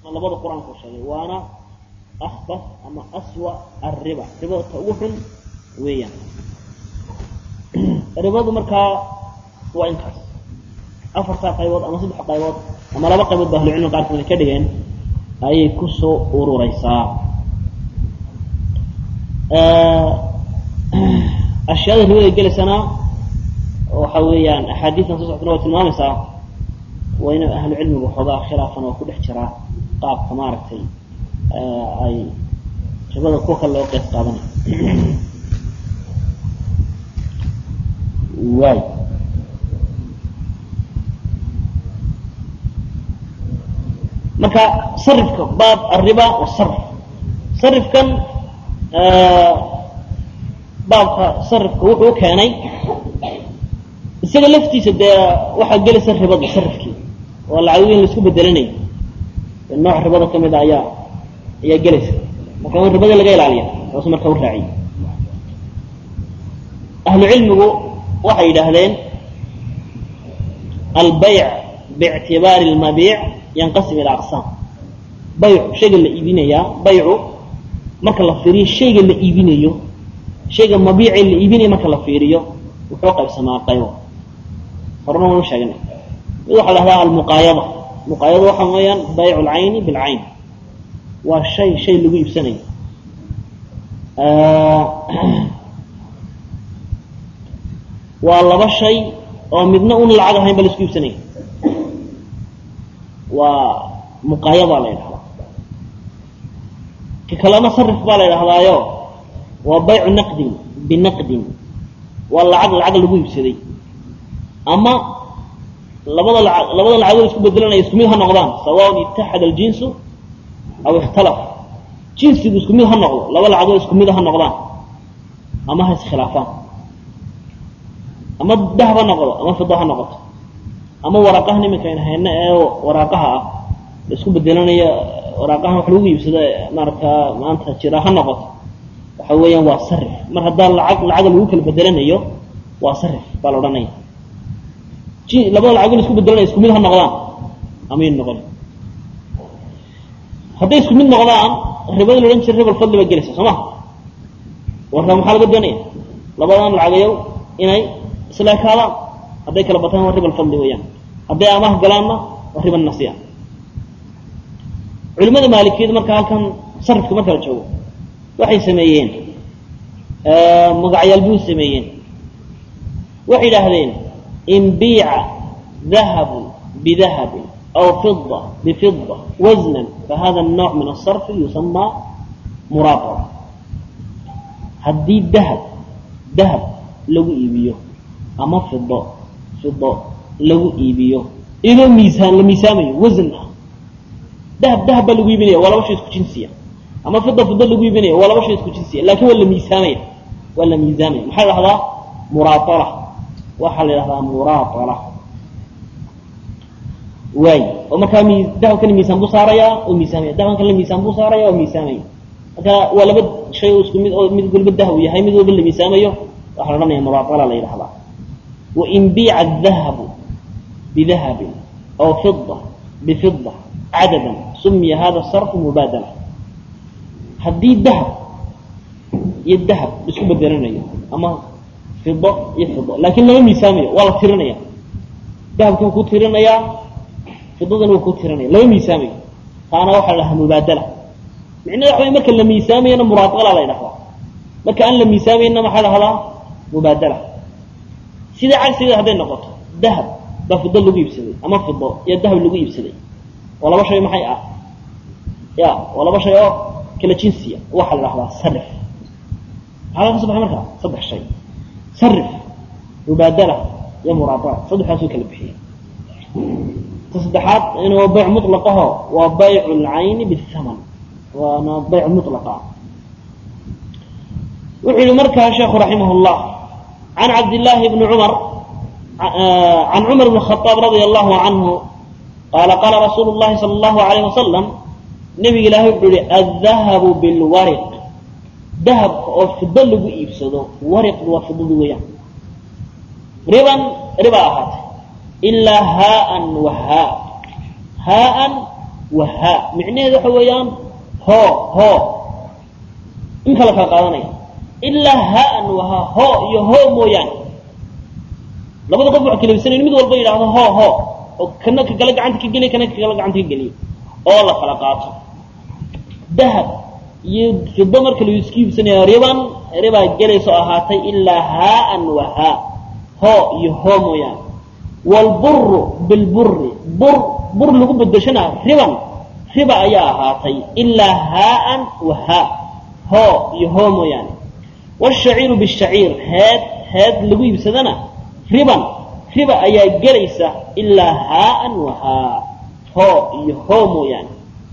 labada qur-aanku sheegay waana akbas ama aswa arriba ribada ta ugu xun weeyaan ribadu markaa waa intaas afartaa qaybood ama saddex qaybood ama laba qaybood ba ahlucilmiga qaarkood ka dhigeen ayay kusoo urureysaa ashyaada ribada gelaysana waxa weeyaan axaadiistan soo soctana waa tilmaamaysaa waa ina ahlu cilmigu waxoogaa khilaafan oo ku dhex jiraa qaabka maaragtay ay ribada kuwa kale loo qeyb qaadanayo waay marka sarifka baab arriba wasarf sarifkan baabka sarifka wuxuu keenay isaga laftiisa dee waxaa gelaysa ribada sarifkii oo lacag in laisku bedelanayo nooc ribada kamid a ayaa ayaa gelaysa marka in ribada laga ilaaliya taasu marka u raaciy ahlu cilmigu waxay yidhaahdeen albayc biictibaari lmabiic yanqasim ila aqsaam baycu shayga la iibinayaa baycu marka la fiiriyo shayga la iibinayo shayga mabiice la iibinayo marka la fiiriyo wuxuu qaybsamaa qaybo horena waanu sheegnay mid waxaa la hahdaa almuqaayada muqaayada waxa weeyaan baycu lcayni bilcayn waa shay shay lagu iibsanayo waa laba shay oo midna un lacag ahayn ba la isku iibsanaya waa muqaayadaa la yidhahdaa ka kalena sarif baa la yidhahdaayo waa baycu naqdin binaqdin waa lacag lacag lagu iibsaday ama labada la labada lacagood isku bedelanaya isku mid ha noqdaan sawaan itaxada aljinsu aw ikhtalaf jinsigu isku mid ha noqdo laba lacagood isku mid ha noqdaan ama ha iskhilaafaan ama dahab ha noqdo ama fida ha noqoto ama waraaqahan iminka aynu hayno ee waraaqaha ah isku bedelanaya waraaqahan wax lagu iibsado maaragtaa maanta jira ha noqoto waxa weeyaan waa sarif mar haddaa lacag lacaga lagu kala bedelanayo waa sarif baa la odhanaya ji labada lacag la isku bedelanaya isku mid ha noqdaan amayn noqon hadday isku mid noqdaan ribada la odhan jira ribal fadli baa gelaysa soo ma warka maxaa laga doonaya labadan lacagayow inay isla ekaadaan hadday kala bataan waa ribal fadli weeyaan hadday amaah galaanna waa riba nasiya culimada maalikiyada marka halkan sarifka marka la joogo waxay sameeyeen magacyaal buu sameeyeen waxay yidhaahdeen in biica dahabu bidahabin aw fida bifida wasnan fahada الnوع min الصarfi yusama muraaqaba haddii dahab dahab lagu iibiyo ama fido fido lagu iibiyo idoo miisaan la miisaamayo wasan ah dahab dahab baa lagu iibinaya waa laba shay isku jinsiya ama fida fida lagu iibinaya waa laba shay isku jinsiya lakin waa la miisaamaya waa la miisaamaya maxaa la dhahdaa muraatala waxaa la yidhahdaa muraatala waay oo markaa mi dahabkana miisaan buu saaraya oo miisaamaya dahabkan kale miisaan buu saaraya oo miisaamaya marka waa laba shay oo isku mid oo mid walba dahab yahay mid walba la miisaamayo waxaa la odhanaya muraatala la yidhahdaa wain biica dahabu bidahabin aw fida bifida cadadan sumiya hada sarfu mubaadala haddii dahab iyo dahab isku bedelanayo ama fido iyo fido laakin lama miisaamayo waa la tirinaya dahabkan ku tirinayaa fidadan waa ku tirinaya lama miisaamayo taana waxaa la dhahaa mubaadala micnaha waxa way marka la miisaamayana muraaqala la ydhahdaa marka aan la miisaamayna maxaa dhahdaa mubaadala sida cagsigeeda hadday noqoto dahab baa fido lagu iibsaday ama fido iyo dahab lagu iibsaday waa laba shay maxay ah ya waa laba shay oo kala jinsiya waxaa la dhahdaa sarif maxaa ka so baxay markaa saddex shay sarif mubaadala iyo muraaqala saddexdaasuu kala bixiyay ta saddexaad in waa bayc muطlaqaho waa baycu اlcayni bاthaman waana bayc muطlaqa wuxuu yihi markaa sheekhu raximah اllah can cabdillaahi bni cumar can cumar bn khaaab radia allahu canhu qaala qaala rasuulu llahi sala allahu alayh wasalam nebiga ilaahay wuxuu yihi addahabu bilwariq dahabka oo fido lagu iibsado wariqdu waa fidadu weeyaan riban riba ahaatay ilaa haaan wa haa haaan wahaa micnaheedu waxa weeyaan hoo hoo inka la kala qaadanaya ilaa haan wahaa hoo iyo hoo mooyaane labada qof waxa kala ibsanayn mid walba yidhaahdo hoo hoo oo kana ka kale gacanta ka geliya kana ka kale gacanta ka geliya oo la kala qaato dahab iyo fido marka la isku iibsanaya riban ribaa gelayso ahaatay ilaa haaan wahaa hoo iyo hoo mooyaane wlburu bilburi bur bur lagu bedeshana riban riba ayaa ahaatay ilaa haaan wahaa hoo iyo hoo mooyaane wshaciiru bishaciir heed heed lagu iibsadana riban riba ayaa gelaysa ilaa haaan wahaa hoo iyo hoo mooyaane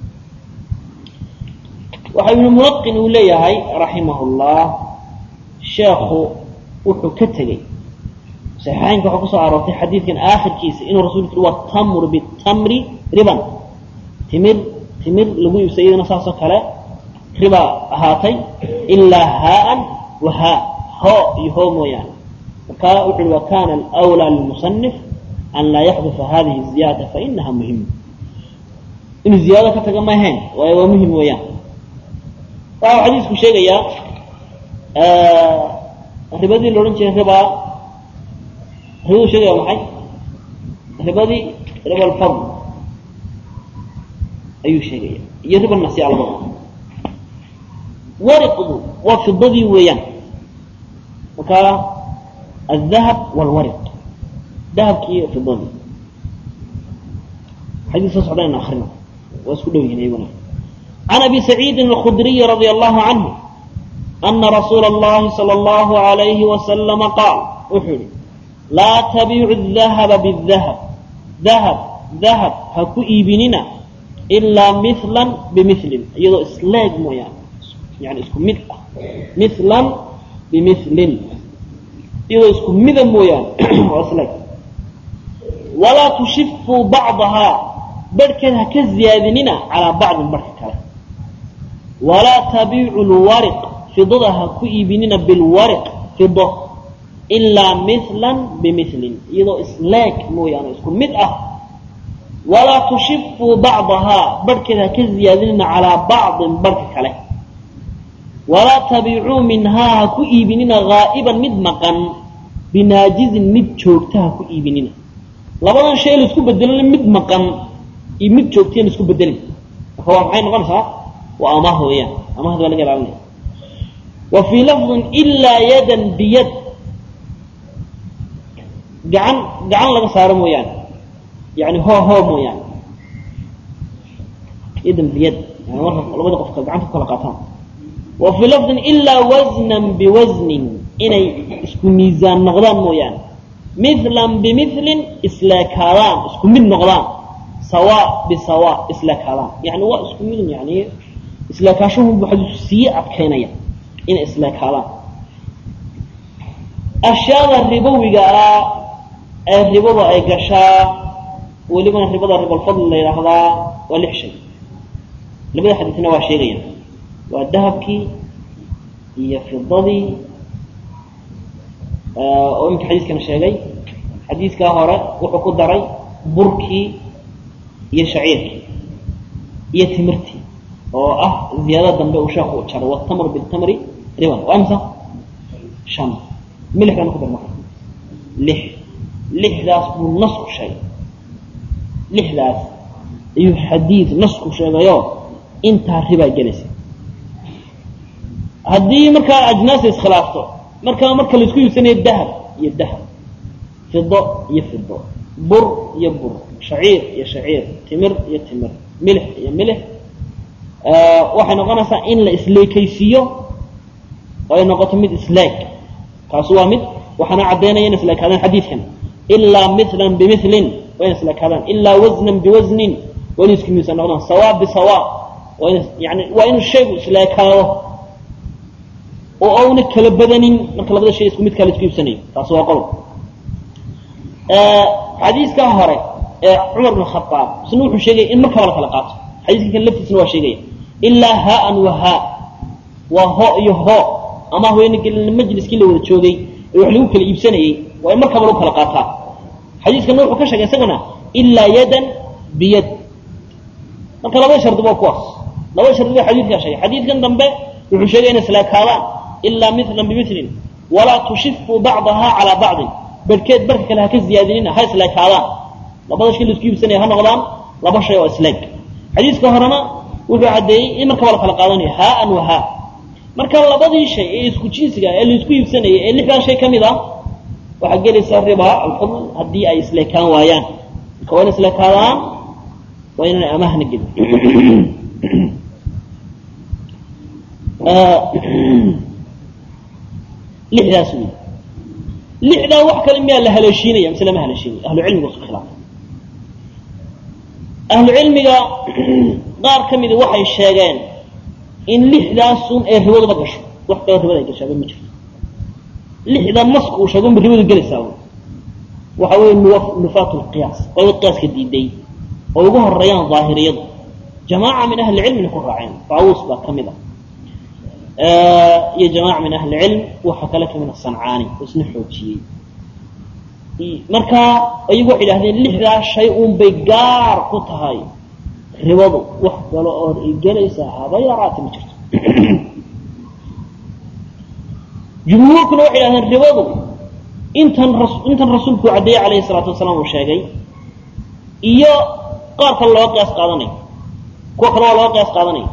waxa ibnu mulaqin uu leeyahay raximah llah sheekhu wuxuu ka tegey saxiixaynka waxaa kusoo aroortay xadiidkan aakhirkiisa inuu rasulku yui watamru bitamri riban timir timir lagu iibsay iyadana saasoo kale riba ahaatay ilaa haaan wahaa hoo iyo hoo mooyaane marka wuxu uhi wakana alwlaa lilmusanif an laa yaxdufa hadihi ziyada fainaha muhima inuu ziyaado ka taga maaheen waayo waa muhim weeyaan waxa uu xadiisku sheegayaa ribadii la odhan jiray riba ribadu sheegaya maxay ribadii riba alfadl ayuu sheegaya iyo riba nasiica labada wariqdu waa fidadii weeyaan marka aldahab walwariq dahabkii fidadii xadiis soo socda in akrino waa isku dhow yihiin iyaguna can abi saciidin alkhudriyi radia allahu canhu ana rasuula اllahi salى اllahu alayhi wasalama qaal wuxuu yihi laa tabiicu dahaba bidahab dahab dahab ha ku iibinina ilaa mihlan bimilin iyadoo isleeg mooyaane yani isku mid ah mihlan bimilin iyadoo isku mida mooyaane waa isleeg walaa tushifuu bacdahaa barhkeed ha ka ziyaadinina calaa bacdin barhka kale walaa tabiicu lwariq fidada ha ku iibinina bilwariq fido ilaa mihlan bimilin iyadoo isleeg mooyaane isku mid ah walaa tushifuu bacdahaa barhkeed ha ka ziyaadinina calaa bacdin barhka kale walaa tabiicuu minhaa ha ku iibinina haa'iban mid maqan binaajizin mid joogta ha ku iibinina labadan shay la isku bedelin mid maqan iyo mid joogtayaan isku bedelin marka waa maxay noqonaysaa waa amaah weeyaan amahda waa laga ilaalinaya wa fii lafdin ilaa yadan biyad gacan gacan laga saaro mooyaane yani hoo hoo mooyaane yadan biyad yani marka labada qofka gacanta ku kala qaataan wa fii lafdin ilaa wasnan biwasnin inay isku miisaan noqdaan mooyaane mithlan bimilin isleekaadaan isku mid noqdaan sawa bisawa isleekaadaan yani waa isku midun yani isleekaashahu buu xadiisku sii adkaynaya inay isleekaadaan ashyaada ribowiga ah ee ribada ay gashaa welibana ribada ribalfadl la yidhaahdaa waa lix shay labada xadiisna waa sheegaya waa dahabkii iyo fidadii oo imika xadiiskana sheegay xadiiskaa hore wuxuu ku daray burkii iyo shaciirkii iyo timirtii oo ah ziyaadada dambe uu sheekhu u jaray watamr bitamri riban waa imsa shan milixdana ku dar marka lix lixdaas buu nasku sheegay lixdaas ayuu xadiid nasku sheegayo intaa ribaa gelaysa haddii markaa ajnaasa iskhilaafto markaa marka laisku iibsanayo dahab iyo dahab fido iyo fido bur iyo bur shaciir iyo shaciir timir iyo timir milix iyo milix waxay noqonaysaa in la isleekaysiiyo oo ay noqoto mid isleeg kaasu waa mid waxaana caddaynaya in isleekaadaan xadiidkan ilaa milan bimilin waa ina isleekaadaan ilaa wasnan biwasnin waa inu isku miisaan noqdaan sawa bisawa waa in yani waa inuu shaygu isleekaado oo auna kala badanin marka labada shay isku midkaa la isku iibsanayo taasi waa qodob xadiiskaa hore ee cumar bn khaaab isna wuxuu sheegaya in markaba la kala qaato xadiiska kan laftiisna waa sheegaya ilaa haaan wa haa waa ho iyo ho ama haweeney majliskii la wada joogay ee wax lagu kala iibsanayey waa in markaba lagu kala qaataa xadiiskana wuxuu ka sheegay isaguna ilaa yadan biyad marka labada shardi waa kuwaas labada shardi baa xadiidkaa sheegay xadiidkan dambe wuxuu sheegay inay isleekaadaan ilaa milan bimilin walaa tushifu bacdaha calaa bacdin barhkeed barka kale ha ka ziyaadinina ha isleekaadaan labada shay laisku iibsanaya ha noqdaan laba shay oo isleeg xadiiska horena wuxuu caddeeyey in markaba la kala qaadanayo haaan wa haa marka labadii shay ee isku jinsiga ee laisku iibsanayay ee lixdaa shay ka mid ah waxaa gelaysa riba alfadl haddii ay isleekaan waayaan marka waa ina isleekaadaan waa inaan amahna gelin lixdaas wey lixdaa wax kale miyaa la haleeshiinaya mise lama haleeshiinaya ahlu cilmiga isku khilaafay ahlu cilmiga qaar ka midi waxay sheegeen in lixdaasun ee ribaduba gasho wax kaloo ribada ay gashaaba ma jirto lixda naska uu sheego unba ribadu gelaysaa waxa weeye nufaat lqiyaas waa qiyaaska diiday oo ugu horeeyaan daahiriyadu jamaaca min ahli cilmina ku raaceen taawuus baa ka mid ah iyo jamaaca min ahli cilm waxa kale kamid a sancaani oo isna xoojiyey marka iyagu waxay idhahdeen lixdaa shay uun bay gaar ku tahay ribadu wax kale ood ay gelaysaa haba yaraati ma jirto jumhuurkuna waxay idhahdeen ribadu intan intan rasuulku caddeeyey calayhi salaatu wasalaam uu sheegay iyo qaar kale looga qiyaas qaadanayo kuwa kale waa looga qiyaas qaadanayo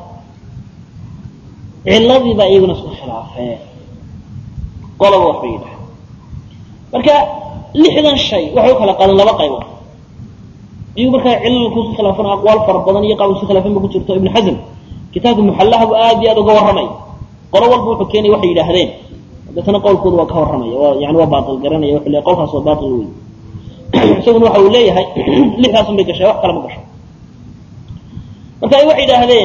ciladii baa iyaguna isku khilaafee qoloba waxbay yidhaha marka lixdan shay waxay u kala qaadan laba qaybood iyagu markaa cilal kusu khilaafan aqwaal fara badan iyo qaab isu khilaafan ba ku jirto ibnu xasm kitaabka muxallaha buu aad iyo aad uga warramay qolo walba wuxuu keenay waxay yidhaahdeen deetana qowlkooda waa ka warramaya waa yani waa baatil garanaya wuxuu leeyahay qowlkaas waa baatil wey isaguna waxa uu leeyahay lixdaasun bay gashay wax kale ma gasho marka ay waxay yidhaahdeen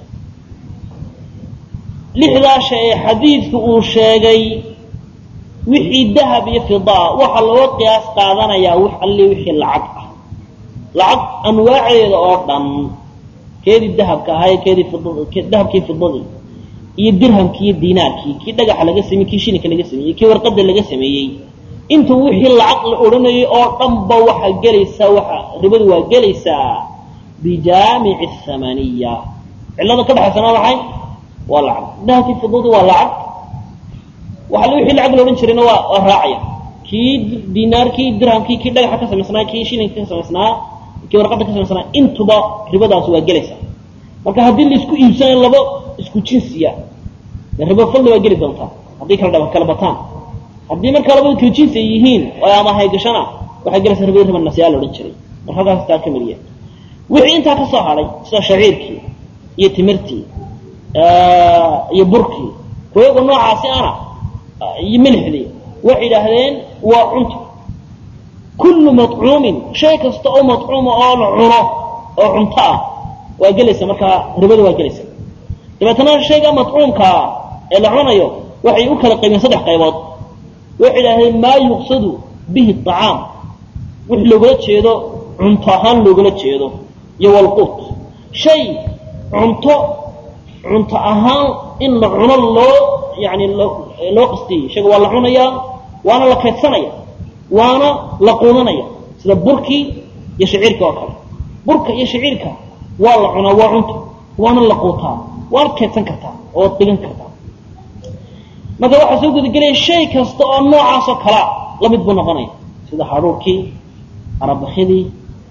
lixdaa shay ee xadiidku uu sheegay wixii dahab iyo fidaa waxaa looga qiyaas qaadanayaa wax alli wixii lacag ah lacag anwaaceeda oo dhan keedii dahabka ahaa keedii fid dahabkii fidadii iyo dirhamkii iyo diinaarkii kii dhagaxa laga sameyey kii shilinka laga sameeyey kii warqada laga sameeyey inta wixii lacag la odhanayay oo dhanba waxaa gelaysaa waxa ribadu waa gelaysaa bijaamici thamaniya cillada ka dhexaysana maxay waa lacag dahabkii fidadii waa lacag waxa wixii lacag la odhan jirayna waa waa raacaya kii dinaarkii dirhamkii kii dhagaxa ka samaysnaa kii shilinka ka samaysnaa kii warqada ka samaysnaa intuba ribadaas waa gelaysaa marka haddii la isku iibsanayo laba isku jinsiya ribo fadli waa geli doontaa haddii kala kala bataan haddii markaa labada kala jinsi ay yihiin oo ama haygashana waxay gelaysaa ribada riba nasiyaa la odhan jiray marka halkaas taa ka meliya wixii intaa ka soo hadhay sida shaciirkii iyo timirtii iyo burkii kuyaga noocaasi ana iyo milixdii waxay yidhaahdeen waa cunto kullu maطcuumin shay kasta oo maطcuuma oo la cuno oo cunto ah waa gelaysa markaa ribada waa gelaysa dabeetana shayga maطcuumkaa ee la cunayo waxay u kala qaybeen saddex qaybood waxay yidhahdeen maa yuqsadu bihi طacaam wix loogala jeedo cunto ahaan loogala jeedo iyo walquut shay cunto cunto ahaan in la cuno loo yani loo qastiyey shayga waa la cunayaa waana la kaydsanaya waana la quudanaya sida burkii iyo shaciirka oo kale burka iyo shaciirka waa la cunaa waa cunto waana la quutaa waana kaydsan kartaa oo digan kartaa marka waxaa soo gudagelaya shay kasta oo noocaasoo kalea la mid buu noqonaya sida hadhuurkii arabakidii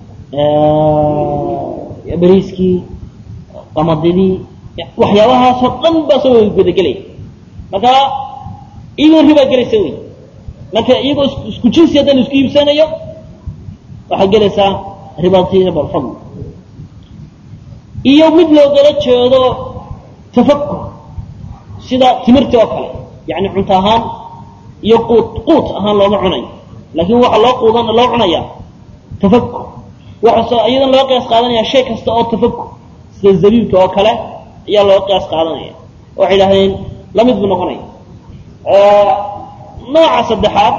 beriiskii qamadidii waxyaabahaasoo dhan baa soo gudagelaya marka iyagoo ribaa gelaysa wey marka iyagoo isku jinsi haddaan isku iibsanayo waxaa gelaysaa ribati ribalfadl iyo mid loogala jeedo tafakur sida timirtii oo kale yani cunto ahaan iyo quut quut ahaan looma cunayo laakiin waxaa loo quudan loo cunaya tafakur waxaasoo iyadan loo qiyaas qaadanaya shay kasta oo tafakur sida zabiibka oo kale ayaa loo qiyaas qaadanaya waxay idhahdeen la mid buu noqonaya nooca saddexaad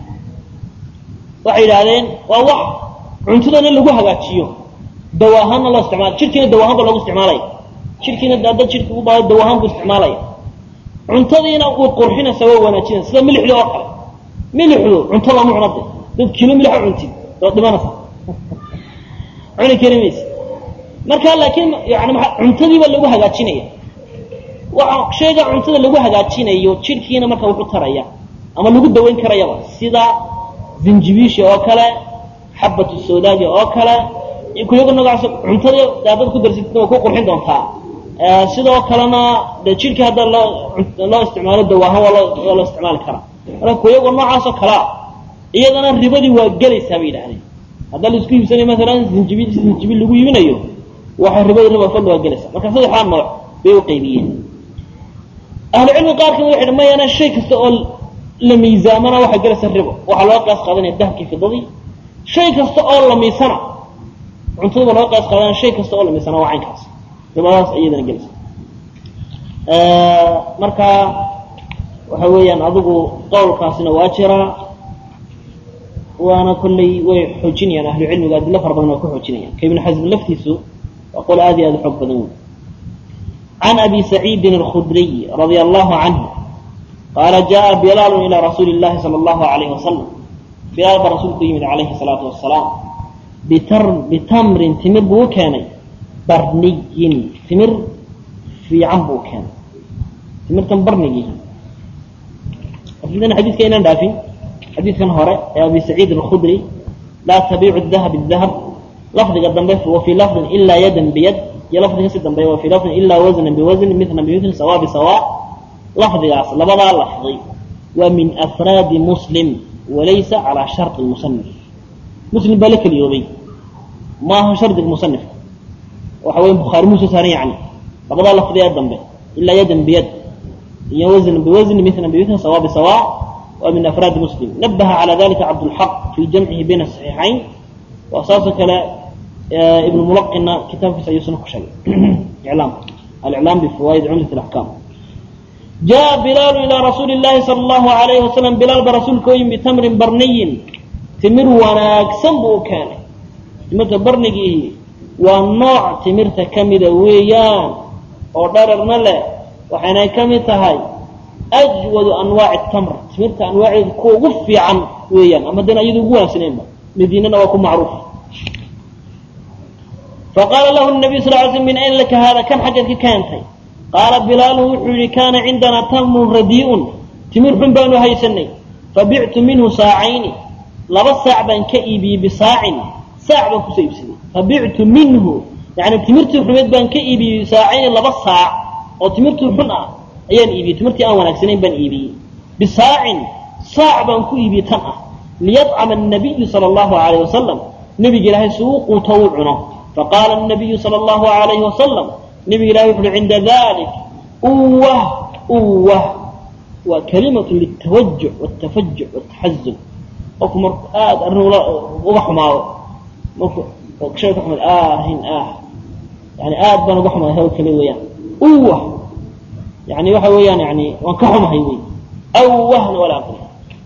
waxay yidhaahdeen waa wax cuntadana lagu hagaajiyo dawa ahaanna loo isticmaala jirkiina dawa ahaan ba loogu isticmaalaya jirkiina dad jirka u baado dawa ahaan buu isticmaalaya cuntadiina uu qurxinaysa waa wanaajinaysa sida milixda oo kale milixdu cunto lama cunade dad kilo milixa cuntid waad dhimanaysa cuni kari maysa marka laakiin yani maa cuntadiiba lagu hagaajinaya waxa shayga cuntada lagu hagaajinayo jidhkiina marka wuxu taraya ama lagu dawayn karayaba sida zinjibiisha oo kale xabatu sodaaja oo kale kuyaga noocaas cuntada daadad ku darsatidna waa ku qurxin doontaa sidoo kalena de jidhkii hadda loo loo isticmaalo dawaahan waa loo waa loo isticmaali karaa marka kuyagoo noocaasoo kalea iyadana ribadii waa gelaysaa bay yidhahdeen haddaa laisku iibsanayo maalan zinjibil zinjibil lagu iibinayo waxay ribadii riba fadli waa gelaysaa marka saddexdaa nooc bay u qaybiyeen ahlucilmi qaarkan waxay dhan mayana shay kasta oo la miisaamana waxay gelaysaa ribo waxaa looga qaas qaadanaya dahabkii fidadii shay kasta oo la miisana cuntadaba looga qaas qaadanaya shay kasta oo la miisana waa caynkaas ribadaas iyadana gelaysa marka waxa weeyaan adigu qowlkaasina waa jiraa waana kolley way xoojinayaan ahlu cilmiga adilo fara badan waa ku xoojinayaan ka ibnu xasm laftiisu waa qol aad iyo aad u xoog badan wey can abi saciidin alkhudriy radia allahu canhu qaala jaءa bilaalu ilaa rasuuli اllahi salى allahu alayh wasalam bilaal baa rasuulku yimid calayhi salaatu wasalaam bitamrin timir buu u keenay barniyin timir fiican buu keenay timirtan barnigii adan xadiidka inaan dhaafin xadiidkan hore ee abi saciid alkhudri laa tabiicu dahab bidahab lafdiga dambe wa fii lafdin ilaa yadan biyad iyo lafdiga si dambe wa fii lafdin ilaa wasnan biwasn mithlan bimithli sawa bisawa lafdigaas labadaa lafdi waa min afraadi muslim walaysa calaa sharطi musanif muslim baa la keliyoobay maaha shardiga musanifka waxa weya bukhaari muu soo saaran yani labadaa lafdi ee dambe ilaa yadan biyad iyo wasnan biwasn mithlan bimithli sawa bisawa waa min afraadi muslim nabaha calى dalika cabdاlxaq fii jamcihi bayna صaxiixayn waa saasoo kale ibn mulaqina kitaabkiisa ayuu suna ku sheegay iclaam aliclaam bifawaa'id cumdat اlaxkaam jaءa bilaalu ilaa rasuuli اllahi salى اllahu alayhi wasalam bilaal ba rasuulka u yimi bitamrin barniyin timir wanaagsan buu u keenay timirta barnigiihi waa nooc timirta ka mida weeyaan oo dhararna leh waxaynay ka mid tahay ajwadu anwaaci tamr timirta anwaaceedu kuwa ugu fiican weeyaan ama dana iyadu ugu wanaagsaneenba madiinana waa ku macruuf faqaala lahu nabiy sal ly sl min ayn laka haada kan xaggeed ka keentay qaala bilaalu wuxuu yihi kaana cindanaa tamrun radii'un timir xun baanu haysanay fabictu minhu saacayni laba saac baan ka iibiyey bisaacin saac baan kusoo iibsaday fabictu minhu yani timirtii xumeed baan ka iibiyey saacayni laba saac oo timirtii xun ah ayaan iibiyey timirtii aan wanaagsanayn baan iibiyey bisaacin saac baan ku iibiyey tan ah liyadcama الnabiyu salى اllahu alayh wasalam nebiga ilaahay si uu quuto uu cuno faqaala الnabiyu salى اllahu alayhi wasalam nebiga ilahay wuxu uhi cinda dalik uwah uwah waa kalimatu lلtawajuc wالtafajuc wالtaxazub qofku marku aada arrin uga xumaado marku shay ka xumaad ahin ah yani aad baan uga xumaada hawl kale weeyaan uwah yani waxa weeyaan yani waan ka xumahay wey awahna wala aqri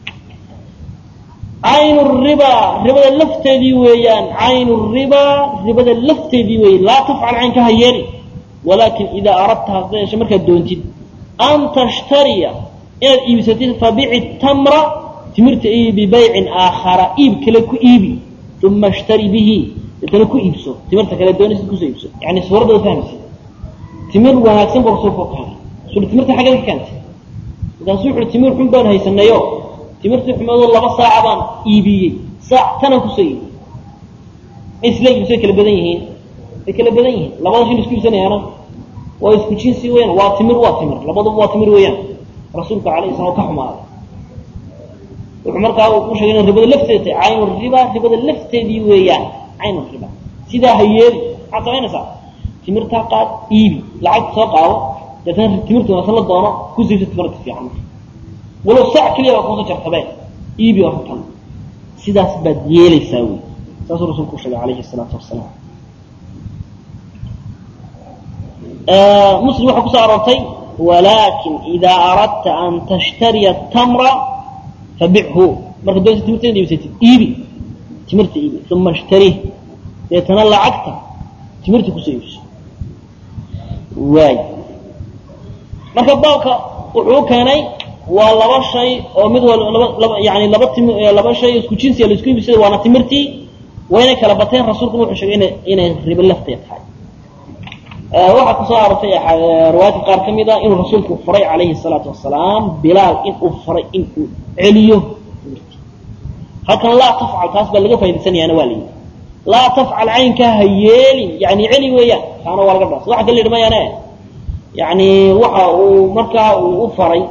cayn riba ribada lafteedii weeyaan cayn riba ribada lafteedii weeye laa tafcal cayn ka hayeeli walaakin idaa aradta hadda yeeshe markaad doontid an tashtariya inaad iibsatid fabici tamra timirta iibi bibaycin aakhara iib kale ku iibi uma ishtari bihi deetana ku iibso timirta kale doonaysid kusoo iibso yani suuradda fahmaysid timir wanaagsan buu rasuulku keenay rasuul timirta xaggeed ka keentay markaasuu wuxuui timir xun baan haysanayo timirtii xumeedoo laba saaca baan iibiyey saac tanaan kusoo iibiyey isla iibsay kala badan yihiin way kala badan yihiin labada shin isku iibsanayaana waa isku jinsi weyaan waa timir waa timir labaduba waa timir weeyaan rasuulka alayhi salam ka xumaaday wuxuu markaa u sheegay ina ribada lafteeda tahay caynu riba ribada lafteedii weeyaan caynu riba sidaa ha yeeli maxaad samaynaysaa timirtaa qaad iibi lacagta soo qaado deetana timirta wanaagsan la doono ku siibsa timirta fiican walow saac keliya baa kuusa jartabee iibi oo tan sidaas baad yeelaysaa wey saasuu rasuulku u sheegay calayhi salaatu wasalaam muslim waxaa kusoo aroortay walaakin idaa aradta an tashtariya tamra fabichu marka doonta timirta inaad iibsatid iibi timirta iibi uma ishtarih deetana lacagta timirta kusoo iibso waay marka baabka wuxuu keenay waa laba shay oo mid wal laba laba yani laba tim laba shay isku jinsiya la isku iibsada waana timirtii wayna kala bateen rasuulku wuxuu sheegay inay inay ribo lafteed tahay waxaa kusoo arortay riwaayadka qaar ka mid a inuu rasuulku faray calayhi salaatu wasalaam bilaal in uu faray in uu celiyo halkan laa tafcal taas baa laga faa'idaysanayaana waa layidhi laa tafcal caynkaa ha yeelin yani celi weeyaan kaana waa laga dhaas waxa kala yidhi mayaane yani waxa uu markaa uu u faray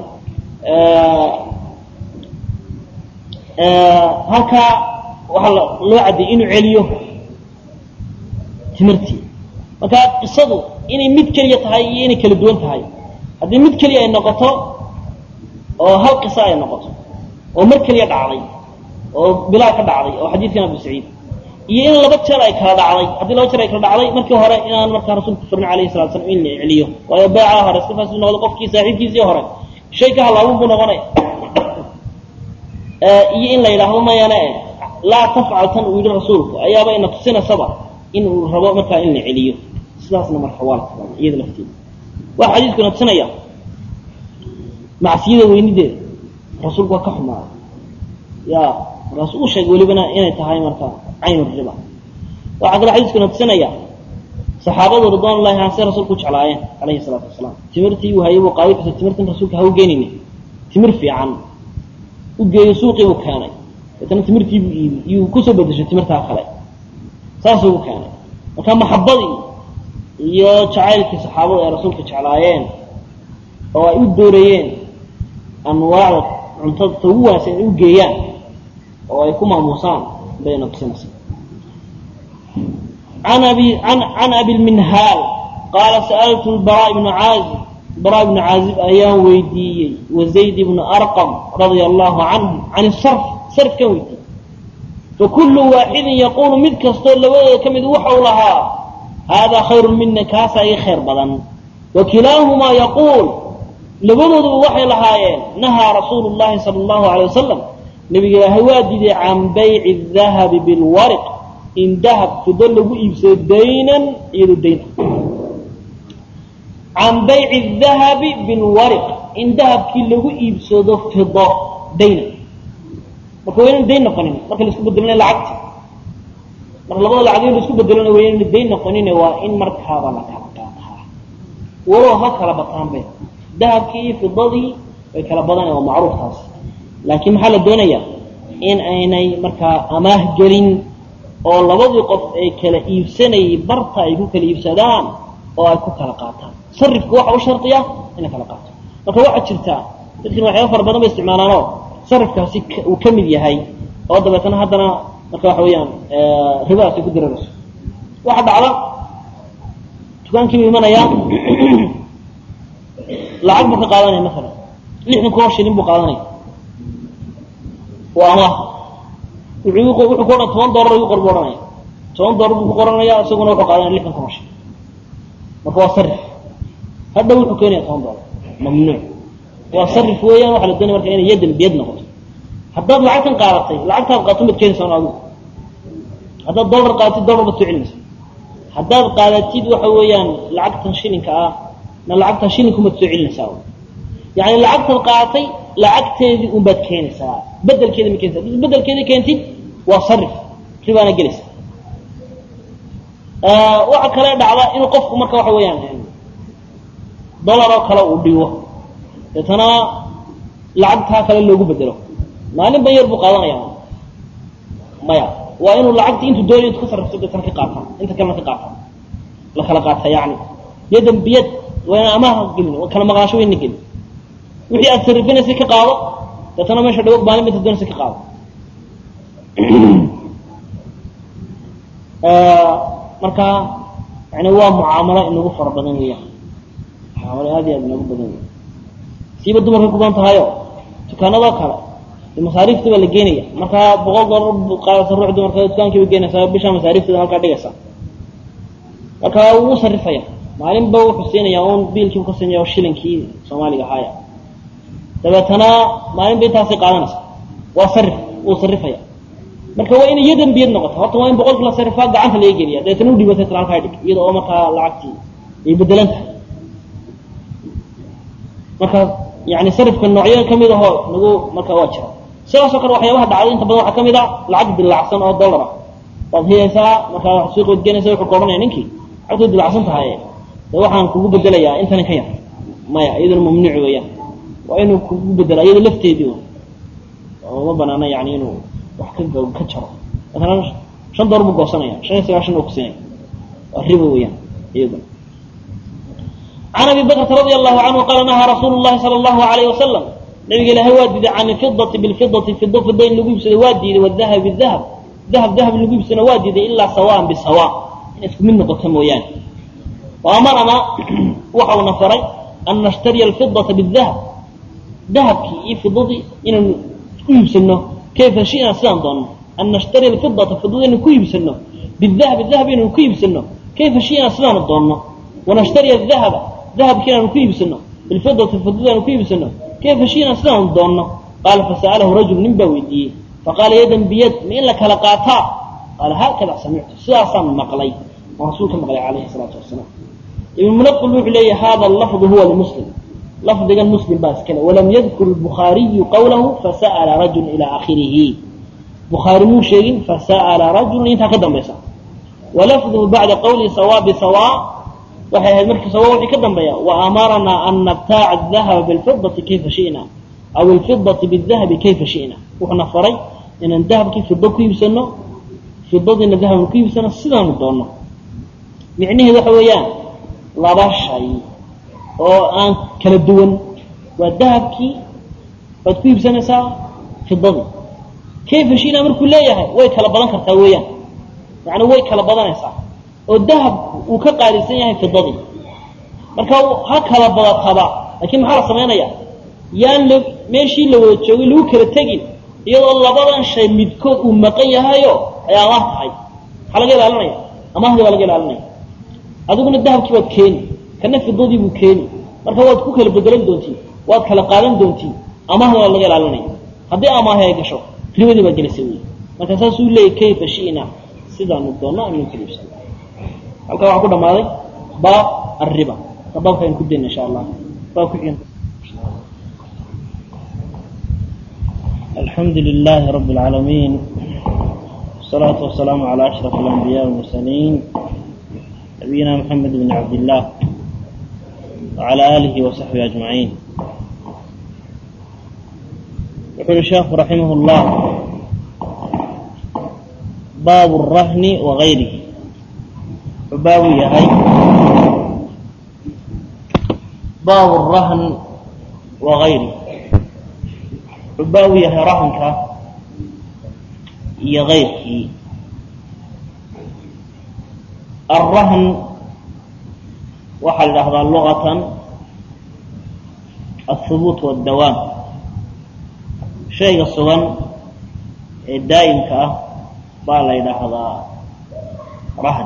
halkaa waxaa loo cadiyay inuu celiyo timirtii marka qisadu inay mid keliya tahay iyo inay kala duwan tahay haddii mid keliya ay noqoto oo hal qisa ay noqoto oo mar keliya dhacday oo bilaal ka dhacday oo xadiidkan abu saciid iyo in laba jeer ay kala dhacday haddii laba jeer ay kala dhacday markii hore inaan markaa rasuulku farin alayhi salatu slam in la celiyo waayo beeca hore iska faasi noqdo qofkii saaxiibkiisii hore shay ka halaabun buu noqonaya iyo in la yidhaahdo mayane laa tafcal tan uu yidhi rasuulku ayaaba ina tusinaysaba in uu rabo markaa in la celiyo sidaasna marka waa la tilmaamay iyada lafteeda waxa xadiidkuna tusinaya macsiyada weynideeda rasuulku waa ka xumaaday ya markaasu uu sheegay welibana inay tahay marka cayn riba waxaa kale xadiiskuna tusinaya saxaabadu ridwan ullahi an say rasuulku u jeclaayeen calayhi salaatu wasalaam timirtii uu hayay buu qaaday xusay timirtan rasuulka ha u geenine timir fiican u geeyo suuqii buu keenay deetana timirtii buu iibi iyuu kusoo bedeshay timirtaa kale saasuu u keenay marka maxabadii iyo jacaylkii saxaabadu ay rasuulka jeclaayeen oo ay u doorayeen anwaacda cuntada ta ugu wanaagsan inay u geeyaan oo ay ku maamuusaan bayna tusinaysa an abi an can abi lminhaal qaala sa'altu lbaraa ibnu caazib baraa ibnu caazib ayaan weydiiyey wazayd ibnu arqam radia allahu canhu can sarf sarfkan weydiiyey fakulu waaxidin yaquulu mid kastoo labadooda ka mid waxau lahaa haadaa khayrun mina kaasaa ii khayr badan wa kilaahumaa yaquul labadooduba waxay lahaayeen nahaa rasuulu llahi sala allahu alay wasalam nabiga ilaahay waa diiday can bayci dahabi bilwariq in dahab fido lagu iibsado daynan iyadoo dayn can bayci dahabi bilwariq in dahabkii lagu iibsado fido daynan marka waa ynan dayn noqonin marka laisku bedelona lacagti marka labada lacagyo laisku bedelona waa ynan dayn noqonin waa in markaaba la kala qaataa walow ha kala bataanbe dahabkii iyo fidadii way kala badana waa macruuf taas laakiin maxaa la doonayaa in aynay markaa amaah gelin oo labadii qof ay kala iibsanayay barta ay ku kala iibsadaan oo ay ku kala qaataan sarifka waxa u shardiya in la kala qaato marka waxaa jirtaa dadkin waxyaaba fara badan bay isticmaalaanoo sarifkaasi uu ka mid yahay oo dabeetana haddana marka waxa weeyaan ribadaas ay ku dirarayso waxa dhacda dukaankii buu imanayaa lacag buu ka qaadanaya maalan lixdan kun oo shilin buu qaadanaya waa amaah wuxuu wuxuu ku odhan toban dollar igu qor buu odhanaya toban dollar buu ku qoranaya isaguna wuxuu qaadanaya lixdan kun oo shilin marka waa sarif hadhow wuxuu keenaya toban dollar mamnuuc waa sarif weeyaan waxaa la doonaya marka inay yadan biyad noqoto haddaad lacagtan qaadatay lacagtaad qaato maad keenaysaa adigu haddaad dollar qaadatid dollar baad soo celinaysa haddaad qaadatid waxa weeyaan lacagtan shilinka ah na lacagtaa shilinkumaad soo celinaysaa yani lacagtaad qaadatay lacagteedii unbaad keenaysaa bedelkeeda ma keenaysa hadii bedelkeedii keentid waa sarif ribaana gelaysa waxa kale dhacda inuu qofku marka waxa weeyaan dollar oo kale uu dhigo deetana lacagtaa kale loogu bedelo maalin ban yar buu qaadanaya maya waa inuu lacagtii intuu doonayo intu ka sarrifto deetana ka qaata inta kalena ka qaata la kala qaata yani yadan biyad waa inaan amaaha gelin waa kala maqnaasho wayna gelin wixii aad sarrifinaysay ka qaado deetana meesha dhawo maalin ba inta doonaysa ka qaado marka yani waa mucaamalo inagu fara badan weeyaan mucaamalo aad iyo aad inagu badan weya siiba dumarkay ku badan tahayo dukaanadoo kale masaariifta baa la geenaya markaa boqol dollar qaadasa ruux dumarka dukaankii ba geenaysaa bishaa masaariifteeda halkaa dhigaysa marka wuu sarifaya maalinba wuxuu siinaya un biilkii ka siinaya shilinkii soomaaliga ahaaya dabeetana maalinba intaasay qaadanaysa waa sarif wuu sarifaya marka waa inay yadan biyad noqota horta waa in boqolkii la sarifaa gacanta laga geliya dabeetana u dhibatay tala halkaa dhig iyada oo markaa lacagtii ay bedelan tahay marka yani sarifka noocyo kamid ahoo nagu marka waa jira sidaasoo kale waxyaabaha dhacday inta badan waxaa kamid a lacag dilacsan oo dollar ah waad hiyaysaa markaa suuq waad geenaysa wuxuu ka odhanaya ninkii lacagtu dilacsan tahay de waxaan kugu bedelayaa intani ka yar maya iyaduna mamnuuc weeyaan waa inuu kugu bedela iyado lafteedii ma banaana yani inuu wax ka ka jaro masalan shan door buu goosanaya shan iyo sagaashan oo kusinaya waa riba weeyaan iyaduna can abi bakrata radia allahu canhu qaala nahaa rasuulu llahi sala allahu alayh wasalam nabiga ilaahay waa diiday can ilfidati bilfidati fido fido in lagu iibsado waa diiday wadahabi bidahab dahab dahab in lagu iibsano waa diiday ilaa sawaan bisawa in isku mid noqoto mooyaane wa amarana waxa uuna faray an nashtariya alfidata bidahab dahabkii iyo fidadii inaynu isku iibsano kayfa shina sidaan doonno an nashtariya alfidata fidada inaynu ku iibsano bidahabi dahab inaynu ku iibsano kayfa shina sidaanu doonno wanashtariya dahaba dahabkii inaanu ku iibsano bilfidati fidada inaanu ku iibsano kayfa shina sidaanu doonno qaala fasa'alahu rajul nin baa weydiiyey faqaala yadan biyad ma in la kala qaataa qaala haakada samictu sidaasaan maqlay oo rasuulka maqlay calayhi salaatu wasalaam ibn munaqil wuxuu leeyahy hada lafdu huwa limuslim lafdigan muslim baa iskale walam yadkur lbukhaariyu qawlahu fasa'ala rajul ila akhirihi bukhaari muu sheegin fasa'ala rajulun intaa ka dambaysa walafduhu bacda qawlihi sawa bisawa waxay ahayd markii sawa wixii ka dambeeya wa amaranaa an nabtaaca adahaba bilfidati kayfa shi'na aw ilfidati bidahabi kayfa shi'na wuxuuna faray inaan dahabkii fido ku iibsano fidadiina dahabna ku iibsano sidaanu doonno micnaheedu waxa weeyaan laba shay oo aan kala duwan waa dahabkii baad ku iibsanaysaa fidadii kayfa shi'na markuu leeyahay way kala badan kartaa weeyaan yacni way kala badanaysaa oo dahabku uu ka qaalisan yahay fidadii marka ha kala badataba laakiin maxaa la samaynaya yaan la meeshii la wada joogay lagu kala tegin iyadoo labadan shay midkood uu maqan yahayo ay amaah tahay maxaa laga ilaalinaya amahdii baa laga ilaalinaya adiguna dahabkii waad keeni kana fidadii buu keeni marka waad ku kala bedelan doontiin waad kala qaadan doontiin amahda waa laga ilaalinaya haddii amaahi ay gasho ribadii baa gelaysa wey marka saasuu leeyay kayfa shi'na sidaanu doonno aynu kaliibsan halkaa waxaa ku dhammaaday baab arriba ka baabka aynu ku dayna insha allah baab ku xigan الحمد لله رب العالمين والصلاة والسلام على أشرف الأنبياء والمرسلين نبينا محمد بن عبد الله وعلى آله وصحبه أجمعين يقول الشيخ رحمه الله باب الرهن وغيره باب يهي باب الرهن وغيره baa u yahay rahanka iyo kayrkii alrahn waxaa la dhahdaa luqatan aلhubuut wاdawaam shayga sugan ee daa'imka ah baa la ydhaahdaa rahn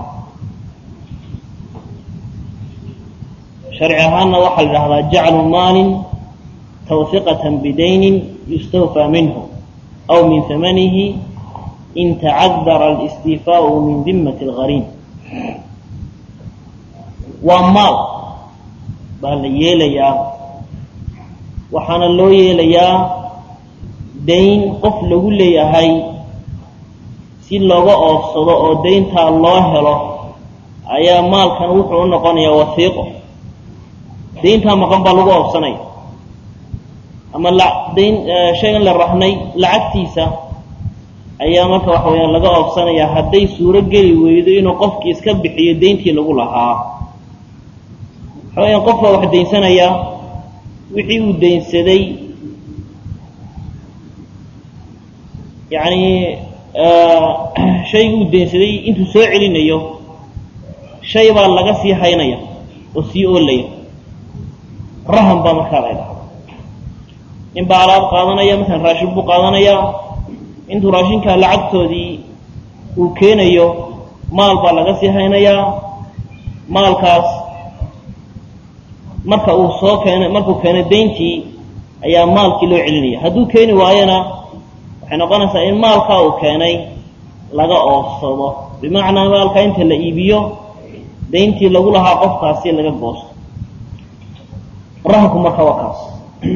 sharci ahaanna waxaa la dhahdaa jaclu maalin twhiqaة bdayni yustawfى minhu aw min hamanihi in tacadara اlistiifaau min dimat اlgariim waa maal baa la yeelayaa waxaana loo yeelayaa dayn qof lagu leeyahay si looga oofsado oo dayntaa loo helo ayaa maalkan wuxuu u noqonayaa wasiiqo dayntaa maqan baa lagu oofsanaya ama dayn shaygan la rahnay lacagtiisa ayaa marka waxa weyaan laga oofsanayaa hadday suuro geli weydo inuu qofkii iska bixiyo dayntii lagu lahaa waxa weyaan qof baa wax daynsanaya wixii uu daynsaday yacni shaygii uu daynsaday intuu soo celinayo shay baa laga sii haynaya oo sii oolaya rahan baa markaa la ydhaha nin baa alaab qaadanaya masalan raashin buu qaadanayaa intuu raashinkaa lacagtoodii uu keenayo maal baa laga sii haynayaa maalkaas marka uu soo keenay markuu keenay dayntii ayaa maalkii loo celinaya hadduu keeni waayona waxay noqonaysaa in maalkaa uu keenay laga oofsado bimacnaa maalkaa inta la iibiyo dayntii lagu lahaa qofkaasi laga goosto rahanku marka waa kaas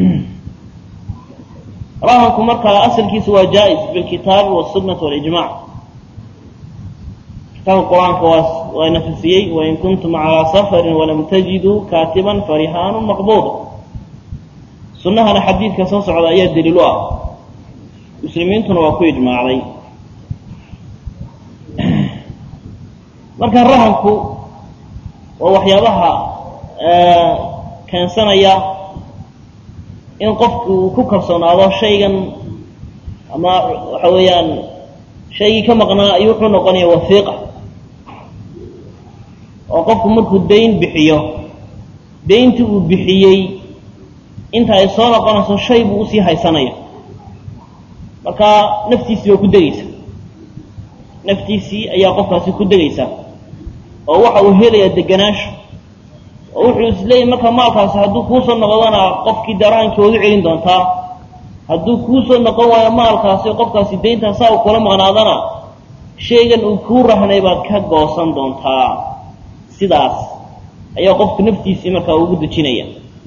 rahanku markaa asalkiisu waa jaa-is bilkitaabi wاsunati walijmac kitaabka qur-aanka waa waa nafisiyey wain kuntum calaa safarin walam tajiduu kaatiban farihaanu maqbuuda sunnahana xadiidka soo socda ayaa daliil u ah muslimiintuna waa ku ijmaacday marka rahanku waa waxyaabaha keensanaya in qofku uu ku kalsoonaado shaygan ama waxa weeyaan shaygii ka maqnaa ayuu wuxuu noqonaya wafiiqa oo qofku markuu dayn bixiyo dayntii uu bixiyey inta ay soo noqonayso shay buu usii haysanaya marka naftiisii waa ku degaysa naftiisii ayaa qofkaasi ku degaysa oo waxa uu helayaa deganaasho oo wuxuu isleeyahy marka maalkaasi hadduu kuusoo noqdona qofkii daraankii waad u celin doontaa hadduu kuusoo noqon waayo maalkaasi qofkaasi dayntaa saa uu kula maqnaadana shaygan uu kuu rahnay baad ka goosan doontaa sidaas ayaa qofku naftiisii markaa ugu dejinaya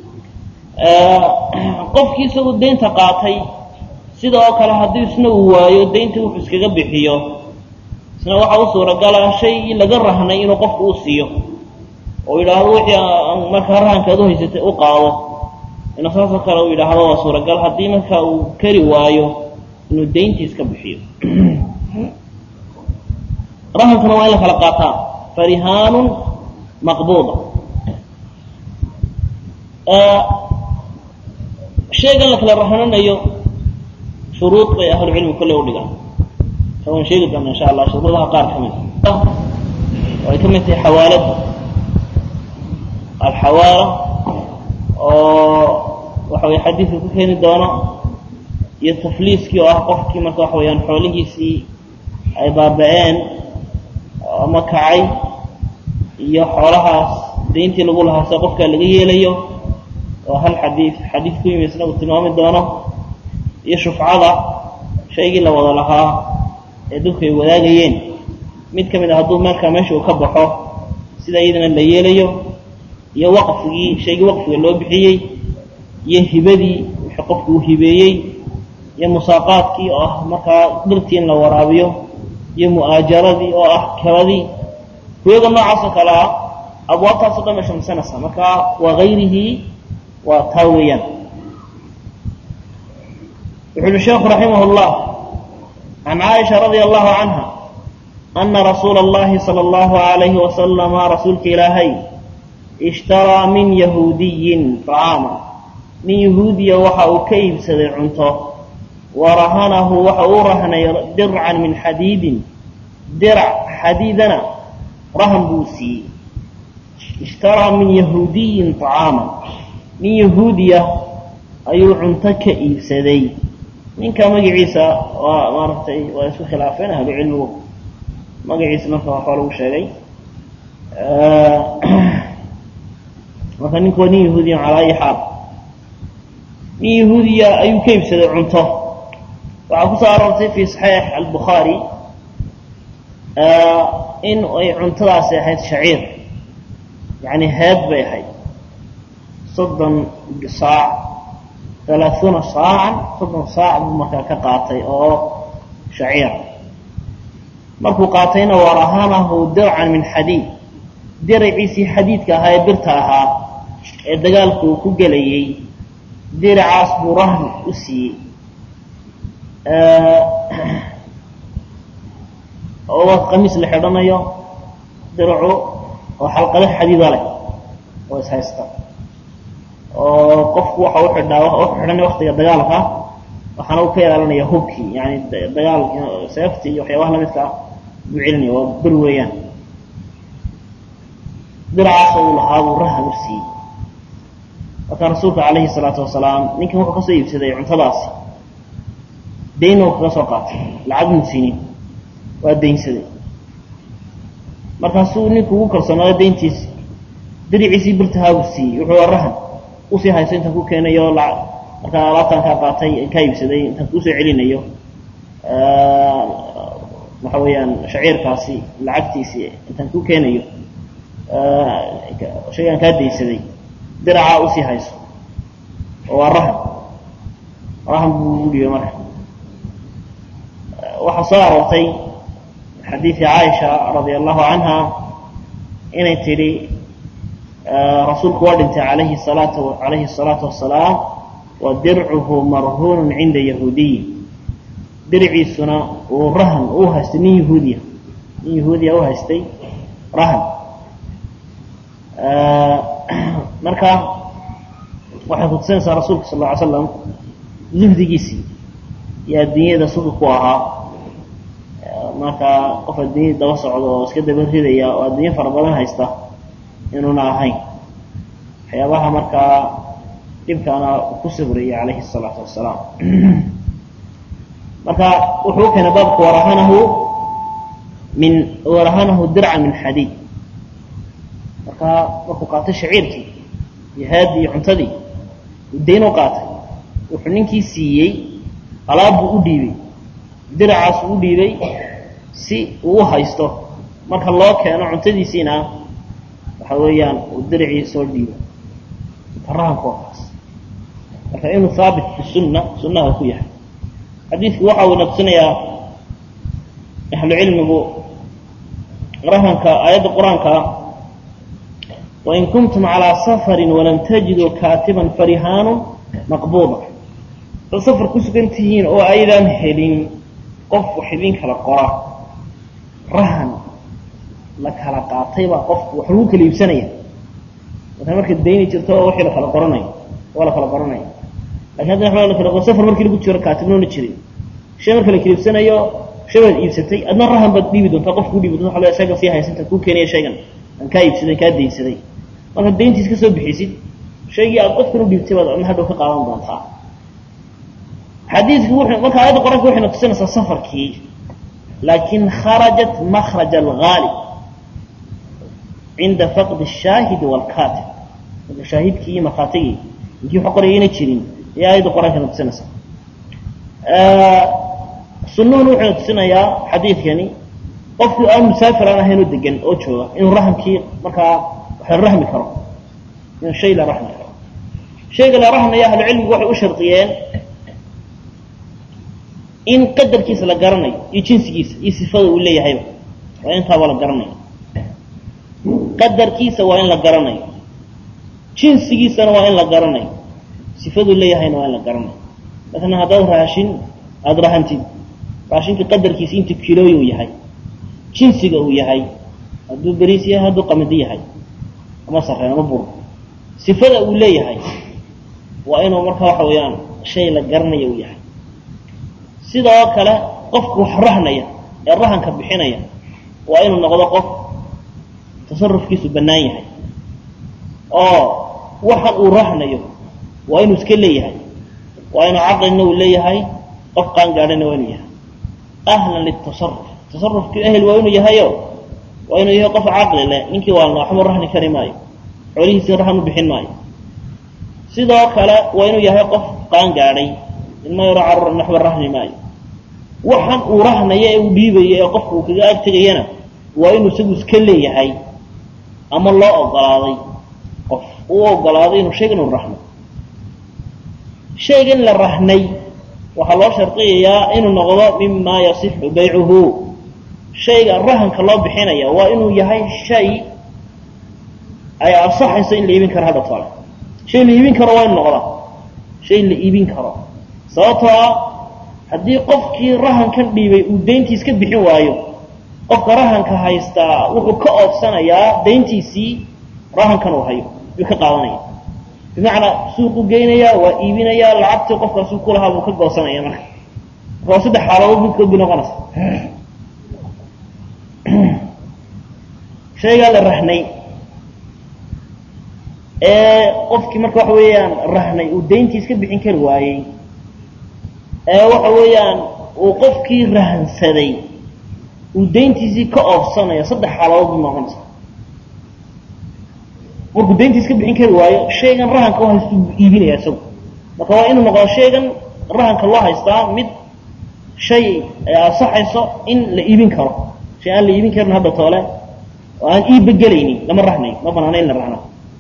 qofkii isagoo daynta qaatay sida oo kale haddii isna uu waayo daynta wuxuu iskaga bixiyo isna waxaa u suuragala shaygii laga rahnay inuu qofku u siiyo oo yidhaahdo wixii markaa rahankaad u haysatay u qaado inuu saasoo kale uu yidhaahdo waa suuragal haddii marka uu kari waayo inuu dayntii iska bixiyo rahankana waa in la kala qaataa farihaanun maqbuuda shaygan la kala rahananayo shuruud bay ahlucilmi kolley u dhigaan waan sheegi doona insha allah shuruudaha qaar ka mid oo ay ka mid tahay xawaalada alxawaala oo waxa weye xadiidka ku keeni doono iyo tafliiskii oo ah qofkii marka waxa weyaan xoolihiisii ay baaba-een ama kacay iyo xoolahaas dayntii lagu lahaa se qofkaa laga yeelayo oo hal xadiid xadiid ku yimi isna uu tilmaami doono iyo shufcada shaygii la wada lahaa ee dadku ay wadaagayeen mid ka mid a hadduu markaa meesha uu ka baxo sida iyadana la yeelayo iyo waqfigii shaygii waqfiga loo bixiyey iyo hibadii wixii qofku uu hibeeyey iyo musaaqaadkii oo ah markaa dhirtii in la waraabiyo iyo mu'aajaradii oo ah kiradii kuyaga noocaasoo kale ah abwaabtaasoo dhan bay shamsanaysaa marka waa hayrihii waa taa weeyaan wuxu uhi sheekhu raximah اllah can caaisha radia allahu canha ana rasuula اllahi salى اllahu alayhi wasalama rasuulka ilaahay ishtaraa min yahuudiyin طacaama nin yahuudiya waxa uu ka iibsaday cunto wa rahanahu waxa uu rahnay dircan min xadiidin dirac xadiidana rahan buu siiyey ishtaraa min yahuudiyin طacaama nin yahuudiya ayuu cunto ka iibsaday ninka magaciisa waa maaragtay waa isku khilaafeen ahlu cilmigu magaciisa marka waxaa lagu sheegay marka ninku waa nin yahuudiya calaa ayi xaal nin yahuudiya ayuu ka iibsaday cunto waxaa kusoo aroortay fi saxiix albukhaari in ay cuntadaasi ahayd shaciir yani heed bay ahayd soddon saac halaaثuuna saacan soddon saac buu markaa ka qaatay oo shaciira markuu qaatayna warahanahu dircan min xadiid diraciisii xadiidka ahaa ee birta ahaa ee dagaalku uu ku gelayey diracaas buu rahn u siiyey oo waa qamiis la xidhanayo diracu oo xalqado xadiida leh oo ishaysta oo qofku waxa u xidhaa u xidhanay waktiga dagaalka waxaana uu ka ilaalinaya hubkii yani dagaal seefti iyo waxyaabaha lamidka ah buu celinaya waa ber weeyaan diracaas uu lahaa buu rahan u siiyey marka rasuulka calayhi salaatu wasalaam ninkan wuxuu kasoo iibsaday cuntadaasi daynna uu kaga soo qaatay lacag muu siinin waa daynsaday markaasuu ninku ugu kalsoonaaday dayntiisi diriciisii birtahaa buu siiyey wuxuu waa rahan usii hayso intaan ku keenayo markaa alaabtaan kaa qaatay kaa iibsaday intaan kuusoo celinayo waxa weeyaan shaciirkaasi lacagtiisii intaan ku keenayo shaygaan kaa daynsaday diracaa usii hayso oo waa rahan rahan buu ugu dhibay marka waxaa soo aroortay xadiidi caaisha radia allahu canha inay tidhi rasuulku waa dhintay alayhi salaatu calayhi الsalaatu wasalaam wa dircuhu marhuunun cinda yahuudiyi dirciisuna uu rahan uu haystay nin yahuudiya nin yahuudiya u haystay rahan marka waxay kutusinaysaa rasuulka sal lla ly slam zuhdigiisii iyo adduunyada suga ku ahaa marka qof adduunyada daba socdo oo iska daba ridaya oo adduunyo fara badan haysta inuuna ahayn waxyaabaha markaa dhibkaana ku sabriyay calayhi الsalaatu wasalaam marka wuxuu u keenay baabka warahanahu min warahanahu dirca min xadiid marka markuu qaatay shaciirkii iyo haadii iyo cuntadii dayn u qaatay wuxuu ninkii siiyey alaab buu u dhiibay diracaas u dhiibay si uu u haysto marka loo keeno cuntadiisiina waxa weeyaan uu diricii soo dhiibo rahanku waa kaas marka inuu haabit fi sunna sunnaha ku yahay xadiidku waxa uu naqsinayaa ahlu cilmigu rahanka aayadda qur-aanka wain kuntum calىa safari walam tajiduu kaatiban farihaanu maqbuuda dad safar ku sugan tihiin oo aydaan helin qof wax idin kala qora rahan la kala qaatay baa qofku wax lagu kala iibsanaya marka marka dayni jirto oo wixii la kala qoranayo waa la kala qoranaya lakin hadda wa la kala qor safar markii lagu jiro kaatibnoona jirin shay marka la kala iibsanayo shay baad iibsatay adna rahan baad dhiibi doontaa qof kuu dhiibi doonta waa shaygan sii haysanta kuu keenaya shaygan aan kaa iibsaday kaa daynsaday markaad dayntiis ka soo bixisid shaygii aad qofkan u dhiibtay baad adna hadhow ka qaadan doontaa xadiidku wuxuu marka aayadda qoranka waxay natusinaysaa safarkii laakin kharajat makraj alghaalib cinda faqdi الshaahidi wاlkatib marka shaahidkii iyo markhaatigii inkii wax qorayayna jirin ayaa aayadda qoranka natusinaysaa sunuhuna wuxuu natusinayaa xadiidkani qofkii aan musaafir aan ahayn oo degan oo jooga inuu rahamkii markaa wax la rahmi karo inuu shay la rahmi karo shayga la rahmaya ahlu cilmigu waxay u shardiyeen in qadarkiisa la garanayo iyo jinsigiisa iyo sifada uu leeyahayba waa intaaba la garanayo qadarkiisa waa in la garanayo jinsigiisana waa in la garanayo sifaduu leeyahayna waa in la garanayo masalan haddaad raashin aada rahantid raashinka qadarkiisa inta kilooy uu yahay jinsiga uu yahay hadduu beriis yahay hadduu qamadi yahay ama sareen ama bur sifada uu leeyahay waa inuu marka waxa weeyaan shay la garanayo uu yahay sidoo kale qofka wax rahnaya ee rahanka bixinaya waa inuu noqdo qof tasarufkiisu bannaan yahay oo waxan uu rahnayo waa inuu iska leeyahay waa inuu caqlina uu leeyahay qof qaangaadhana waa inuu yahay ahlan litasaruf tasarufkii ehel waa inuu yahayo waa inuu yahay qof caqli leh ninkii waalna waxba rahni kari maayo xoolihiisii rahan u bixin maayo sidoo kale waa inuu yahay qof qaangaadhay ilma yaro carur waxba rahni maayo waxan uu rahnayo ee uu dhiibayo ee qofka uu kaga agtegayana waa inuu isagu iska leeyahay ama loo ogolaaday qof uu ogolaaday inuu shaygan uu rahno shaygan la rahnay waxaa loo shardiyayaa inuu noqdo mima yasixu baycuhu shayga rahanka loo bixinaya waa inuu yahay shay ay ansaxayso in la iibin karo hadha tole shay la iibin karo waa inu noqdaa shay la iibin karo sababtoo ah haddii qofkii rahankan dhiibay uu dayntiis ka bixin waayo qofka rahanka haystaa wuxuu ka oobsanayaa dayntiisii rahankan uu hayo yuu ka qaadanaya bimacnaa suuqu geynayaa waa iibinayaa lacagtii qofkaasuu kulahaa buu ka goosanaya marka waa saddex xaaladood midkood bay noqonaysa shaygaa la rahnay ee qofkii marka waxa weeyaan rahnay uu dayntiis ka bixin kari waayey ee waxa weeyaan uu qofkii rahansaday uu dayntiisii ka oofsanaya saddex xaaladood bay noqonaysa markuu dayntiis ka bixin kari waayo shaygan rahanka u haystu buu iibinaya isagu marka waa inuu noqdo shaygan rahanka loo haystaa mid shay ay ansaxayso in la iibin karo shay aan la iibin karin hadda toole oo aan iibba gelaynin lama rahnayo ma banaana in la rahno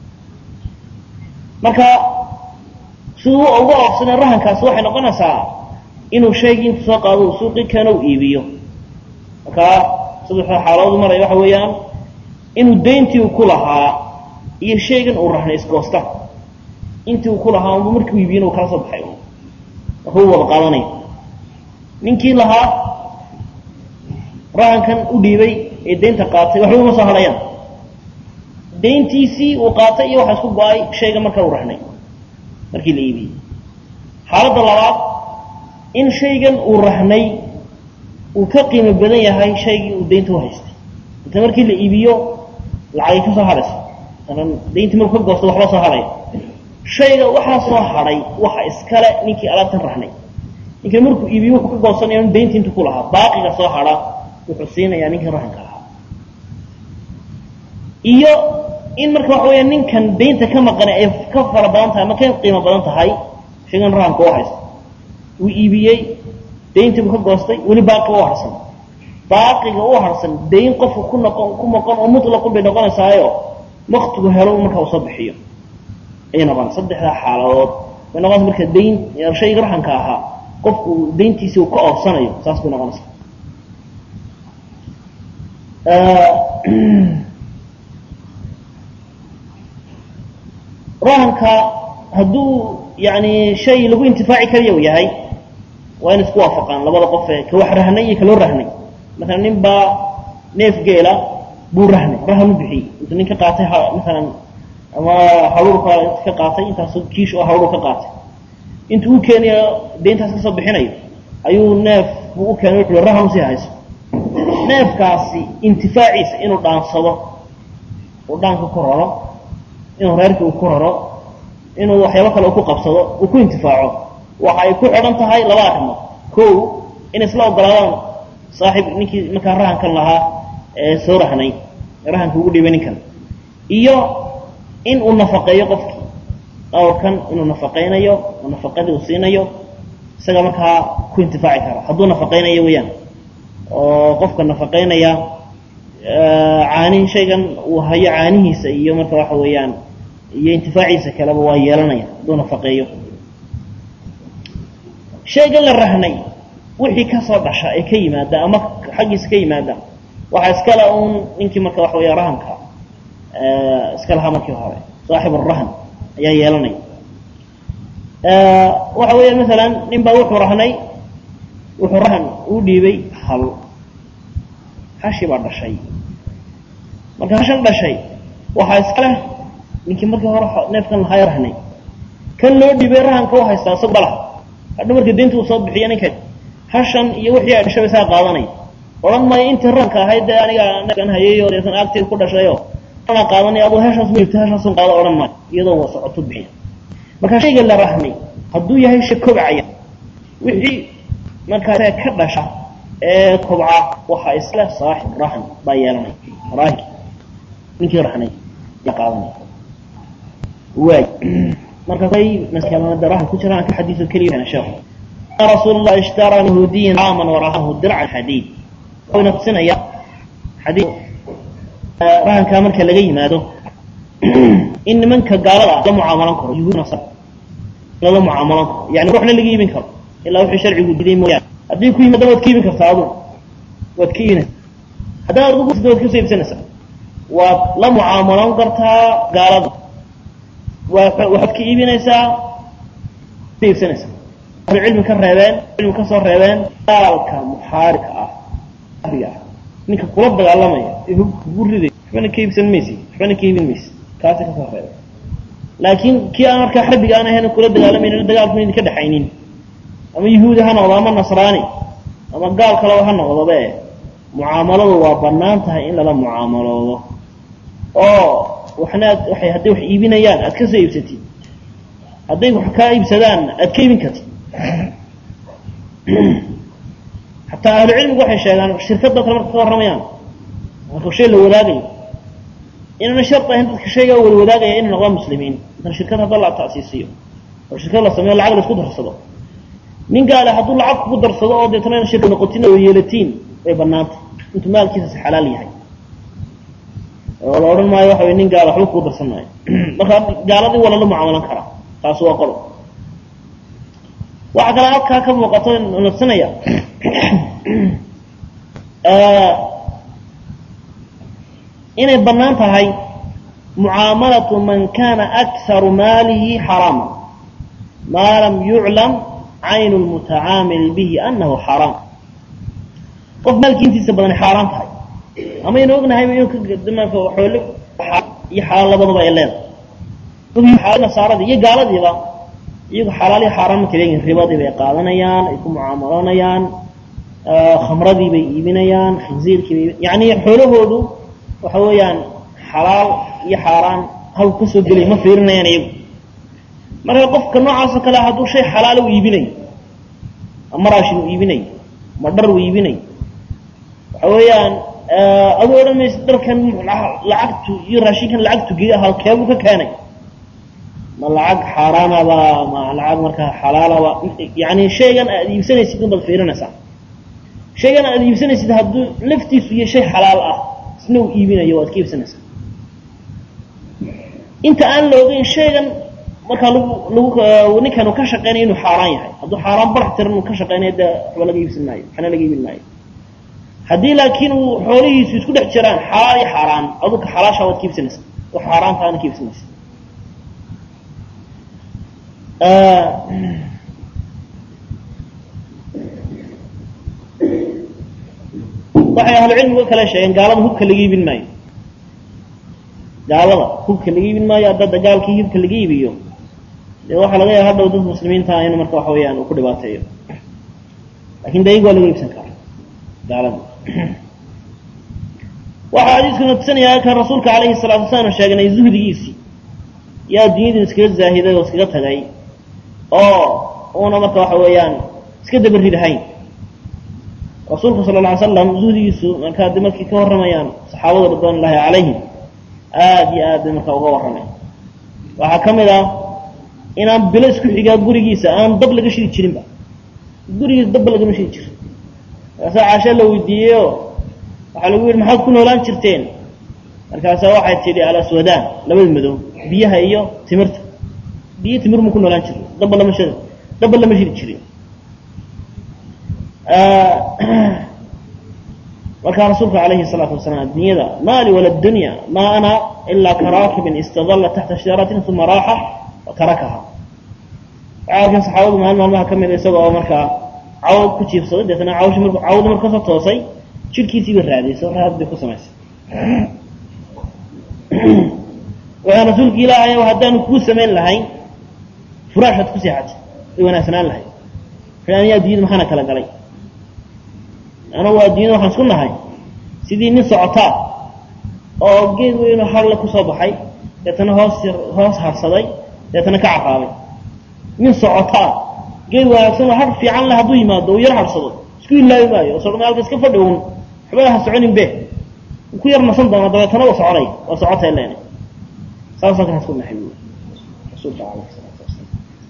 marka siduu uga oobsanay rahankaasi waxay noqonaysaa inuu shaygii intu soo qaado uu suuqii keeno u iibiyo marka saddexda xaaladood maraya waxa weeyaan inuu dayntii uu ku lahaa iyo shaygan uu rahnay isgoosta intii uu ku lahaa unba markii u iibiyana uu kala soo baxay marka u wada qaadanaya ninkii lahaa rahankan u dhiibay ee daynta qaatay waxba uma soo hadhayaan dayntiisii uu qaatay iyo waxa isku go-ay shayga marka uu rahnay markii la iibiyey xaaladda labaad in shaygan uu rahnay uu ka qiimo badan yahay shaygii uu daynta u haystay inta markii la iibiyo lacagay ka soo hadhayso dayntii markuu ka goosto waxba soo hadhaya shayga waxaa soo hadhay waxa iskale ninkii alaabtan rahnay ninka markuu iibiyo wuxuu ka goosanaya in dayntii intu ku lahaa baaqiga soo hadha wuxuu siinayaa ninkii rahanka lahaa iyo in marka waxa weya ninkan daynta ka maqanay ay ka fara badan tahay ama ka qiimo badan tahay shaygan rahanka u haysta uu iibiyey dayntii buu ka goostay weli baaqiga u harsan baaqiga u harsan dayn qofka ku noqon ku noqon oo mutlaqun bay noqonaysaayo waktigu helo marka uu soo bixiyo ayay noqonaysa saddexdaa xaaladood bay noqonaysa marka dayn shayga rahanka ahaa qofku dayntiisi uu ka oofsanayo saas bay noqonaysa rahanka hadduu yani shay lagu intifaaci karayo yahay waa in isku waafaqaan labada qof ee ka wax rahnay iyo kaloo rahnay masalan nin baa neef geela buu rahnay rahan u bixiyey intuu nin ka qaatay masalan ama haruurka ka qaatay intaas kiish oo haruur ka qaatay intuu u keenayo dayntaas kasoo bixinayo ayuu neef buu u keenay wuxuu rahan usii hayso neefkaasi intifaaciisa inuu dhaansado uu dhaanka ku raro inuu reerkii uu ku raro inuu waxyaabo kale uu ku qabsado uu ku intifaaco waxa ay ku xidhan tahay laba arrimood ko in isla ogolaadaan saaxiib ninkii markaa rahankan lahaa ee soo rahnay rahanka ugu dhiibay ninkan iyo in uu nafaqeeyo qofkii dhawrkan inuu nafaqaynayo oo nafaqadii uu siinayo isaga markaa ku intifaaci kara hadduu nafaqaynayo weeyaan oo qofka nafaqaynaya caanihi shaygan uu hayo caanihiisa iyo marka waxa weeyaan iyo intifaaciisa kaleba waa yeelanaya hadduu nafaqeeyo shaygan la rahnay wixii kasoo dhasha ee ka yimaada ama xaggiisa ka yimaada waxaa iskale uun ninkii marka waxa weya rahanka iska lahaa markii hore saaxib arahan ayaa yeelanaya waxa weya masalan nin baa wuxuu rahnay wuxuu rahan u dhiibay hal hashi baa dhashay marka hashan dhashay waxaa iskale ninkii markii hore neefkan lahaa rahnay kan loo dhiibay rahanka u haystaa isagu balaha hadha marka daynta uu soo bixiya ninka hashan iyo wixii ay dhashay isaa qaadanay odhan maayo intii rahanka ahayd dee aniga neefkan hayay oo deetan agteed ku dhashayo ana qaadanay aduu heshaas ma jirto heshaasun qaado odhan maayo iyadoo waa socoto bixiya marka shayga la rahmay hadduu yahay shay kobcaya wixii markaa ka dhasha ee kobca waxaa isle saaxib rahan baa yeelanay rahanki ninkii rahnay yaa qaadanay waay marka ay maskalamada rahan ku jiraan ka xadiiso keliya yana sheekhu رسول الله اشترى يهوديا عاما ورهنه درعا حديد ونقصنا حديد رهن كامل كلا جي ماذا إن منك قال لا معاملة كرو يهود نصر لا معاملة يعني روحنا اللي جيبين كرو إلا وحي شرعي قدين مويا أدين كوي مدى وتكيبين كرو صعبون وتكيبين هذا أرضو قصد وتكيبين سنة سنة ولا معاملة كرتها قال وحد كيبين إيسا كيبين سنة سنة cilmi ka reebeen cilmi ka soo reebeen daalka muxaarika ah ariga ah ninka kula dagaalamaya ee kugu riday waxbana ka iibsan maysi waxbana ka iibin maysi kaasi kasoo reebeen laakiin kii aan markaa xarbiga aan ahayn kula dagaalamaynin dagaalku idin ka dhexaynin ama yahuudi ha noqdo ama nasraani ama gaal kaleba ha noqdobe mucaamaladu waa banaan tahay in lala mucaamaloodo oo waxna aad waxay hadday wax iibinayaan aad ka soo iibsatid hadday wax kaa iibsadaan aad ka iibin kartid xataa ahlu cilmigu waxay sheegaan shirkadoo kale marka ka warramayaan marka shay la wadaagayo inaana shart ahayn dadka shaygaa wada wadaagaya inay noqdaan muslimiin intan shirkad hadda la ta'siisiyo oo shirkad la sameeyo lacag la isku darsado nin gaale hadduu lacag kugu darsado oo deetana ina shirka noqotin oo yeelatiin way banaantay intuu maalkiisas xalaal yahay oo la odhan maayo waxa way nin gaale waxba kugu darsan maayo marka gaaladii waa lala mucaamalan karaa taas waa qolo waxaa kale halkaa ka muuqato nafsanaya inay bannaan tahay mucaamalatu man kana akharu maalihi xaraama maa lam yuclam caynu lmutacaamil bihi anahu xaraam qof maalkii intiisa badan xaaraan tahay amaynu ognahayba inuu ka xoole iyo xalaal labadaba ay leedahay nasaaradii iyo gaaladiiba iyagu xalaal iyo xaaraan ma kala yihin ribadii bay qaadanayaan ay ku mucaamaloonayaan khamradii bay iibinayaan khinziirkii bay yani xoolahoodu waxa weeyaan xalaal iyo xaaraan halku ka soo gelay ma fiirinayaan iyagu marka qofka noocaasoo kale hadduu shay xalaala u iibinayo ma raashin uu iibinayo ma dhar uu iibinayo waxa weeyaan aduu odhan maysa dharkan lacagtu iyo raashinkan lacagtu ge halkeebuu ka keenay ma lacag xaaraanaba ma lacag markaa xalaalaba yani shaygan aad iibsanaysid unbaad fiirinaysaa shaygan aad iibsanaysid hadduu laftiisu iyo shay xalaal ah isna uu iibinayo waad ka iibsanaysaa inta aan la ogeyn shaygan markaa lagu lagu ninkan uu ka shaqeynaya inuu xaaraan yahay hadduu xaaraan barax tiran uu ka shaqeynayo dee waxba laga iibsan maayo waxna laga iibin maayo haddii laakiin uu xoolihiisu isku dhex jiraan xalaal iyo xaaraan aduka xalaasha waad ka iibsanaysaa oo xaaraantaana ka iibsanaysa waxay ahlucilmigu kale sheegeen gaalada hubka laga iibin maayo gaalada hubka laga iibin maayo haddada gaalkii hubka laga iibiyo dee waxaa laga yaaba hadhow dad muslimiinta in marka waxa weeyaan uu ku dhibaateeyo lakin de iyagu waa laga iibsan karaa gaalada waxaa xadiiskuna tusinayaa kan rasuulka calayhi salatu wasalaam sheegnay zuhdigiisii yaa dunyadii iskaga zaahiday oo iskaga tagay oo uuna marka waxa weeyaan iska dabaridahayn rasuulku sala lla alay slam zuhdigiisu markaa de markay ka warramayaan saxaabada ridwan ullahi calayhim aada iyo aad bay markaa uga warramay waxaa ka mid ah inaan bilo isku xigaa gurigiisa aan dab laga shidi jirinba gurigiisa dabba lagama shidi jirin markaasaa caasha la weydiiyeyo waxaa lagu yidhi maxaad ku noolaan jirteen markaasaa waxay tidhi alaswadaan labada madow biyaha iyo timirta biyo timir mu ku noolaan jiri dabba lama shid dabba lama shidi jirin markaa rasuulku calayhi salaatu wasalaam addunyada maali wala dunya ma ana ilaa karaakibin istadalla taxta shajaratin uma raaxa wa tarakaha waxaa arkeen saxaabadu maalin maalmaha ka mida isagoo markaa cawd ku jiifsaday deetana cawshi mar cawda marka kasoo toosay jirhkiisii bay raadayso raad bay ku samaysay waxaan rasuulka ilaahay haddaanu kuu samayn lahayn furaashaad ku seexatay way wanaagsanaan lahayd aniyaa addunyada maxaana kala galay anagu addunyada waxaan isku nahay sidii nin socotaa oo geed weynoo harle kusoo baxay deetana hoos hoos harsaday deetana ka carraabay nin socotaa geed wanaagsan oo har fiican leh hadduu yimaado uu yar harsado isku ilaabi maayo so maalka iska fadhi un waxba ha soconin be ku yar nasan doona dabeetana waa soconay waa socotay leena saasoo kan isku nahay buui rasuulka alayhi salaatu wasalaam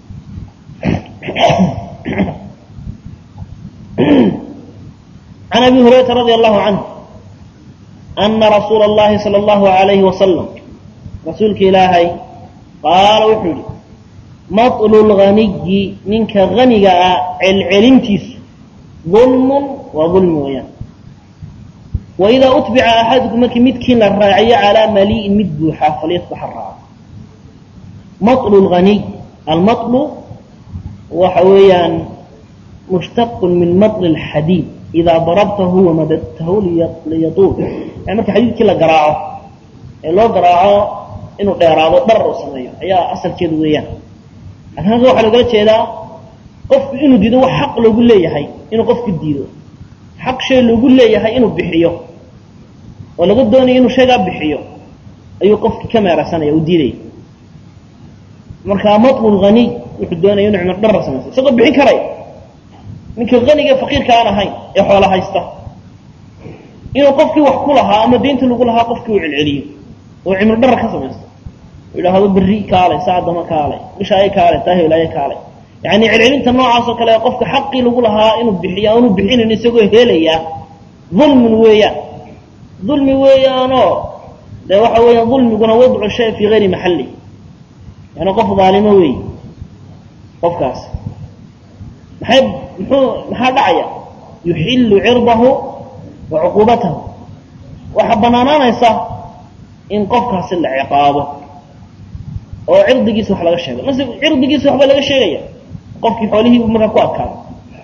عن أبي هريرة رضي الله عنه أن رسول الله صلى الله عليه وسلم رسولك إلهي قال وحولي مطل الغني منك غني العلمتيس ظلم وظلم ويان وإذا أتبع أحدكم متكين الراعي على مليء مدبوحة فليصبح الراعي مطل الغني المطل وحويان مشتق من مطل الحديد إذا ضربته ومددته ليطول يعني marka xadiidkii la garaaco ee loo garaaco inuu dheeraado dhar uu sameeyo ayaa asalkeedu weeyaan laakiin halka waxaa logala jeedaa qofku inuu diido wax xaq loogu leeyahay inuu qofku diido xaq shay loogu leeyahay inuu bixiyo oo laga doonayo inuu shaygaa bixiyo ayuu qofkii ka meeraysanaya uu diidaya marka matlul ghaniy wuxuu doonaya inuu cimar dhar samayso isagoo bixin karaya ninka aniga faqiirka aan ahayn ee xoola haysta inuu qofkii wax ku lahaa ama deynta lagu lahaa qofkii uu celceliyo oo cimri dhara ka samaysto idhaahdo berri kaalay saacdama kaalay bishaayo kaalay taahilaayo kaalay yani celcelinta noocaasoo kale qofka xaqii lagu lahaa inuu bixiyo aanu bixinin isagoo helaya dulmun weeyaan dulmi weeyaanoo dee waxa weeyaan dulmiguna wadcu shay fii gayri maxalli yani qof daalimo weey qofkaas maxay muxuu maxaa dhacaya yuxillu cirdahu wa cuquubatahu waxaa banaanaanaysa in qofkaasi la ciqaabo oo cirdigiisa wax laga sheego nase cirdigiisa waxba laga sheegaya qofkii xoolihii markaa ku adkaado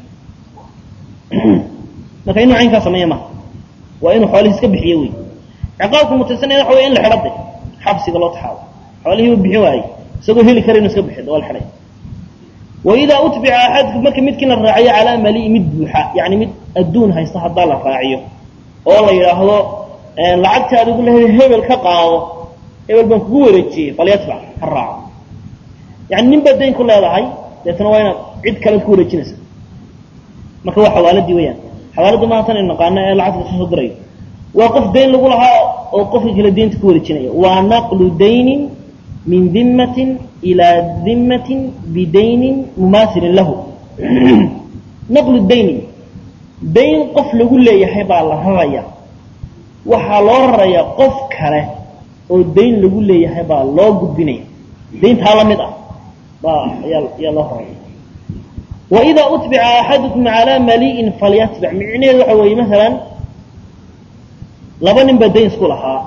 marka inuu caynkaa sameeya maha waa inuu xoolihii iska bixiyo wey ciqaabku mutaysanaya waxa wey in la xidho de xabsiga loo taxaabo xoolihii uu bixin waayey isagoo heli kara inu iska bixido waa la xidhay waidaa utbica axadku marka midkii la raaciyo calaa mali mid buuxa yani mid adduun haysta haddaa la raaciyo oo la yidhaahdo lacagta adigu lehe hebel ka qaado hebel baan kugu wareejiyey falyatbac ha raaco yani nin baad dayn ku leedahay deetana waa inaad cid kale ku wareejinaysa marka waa xawaaladii weyaan xawaaladu maaha tan aynu naqaano ee lacagta kasoo dirayo waa qof dayn lagu lahaa oo qofka kale daynta ku wareejinaya waa naqlu daynin min dimatin ilaa dimatin bidaynin mumaasilin lahu naqlu daynin dayn qof lagu leeyahay baa la raraya waxaa loo rarayaa qof kale oo dayn lagu leeyahay baa loo gudbinaya dayntaa la mid ah baa ayaa ayaa loo raraya waidaa utbica axadukum calaa mali'in falyatbic micnaheedu waxa weeye masalan laba nin baa dayn isku lahaa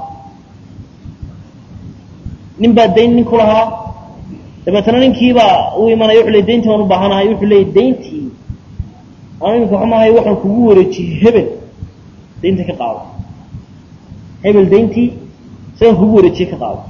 nin baa dayn nin ku lahaa dabeetana ninkiibaa u imanaya wuxuu le dayntii baan u baahanahay wuxuu leeyay dayntii anu iminka waxa maahay waxaan kugu wareejiyey hebel daynta ka qaado hebel dayntii isagaan kugu wareejiyey ka qaado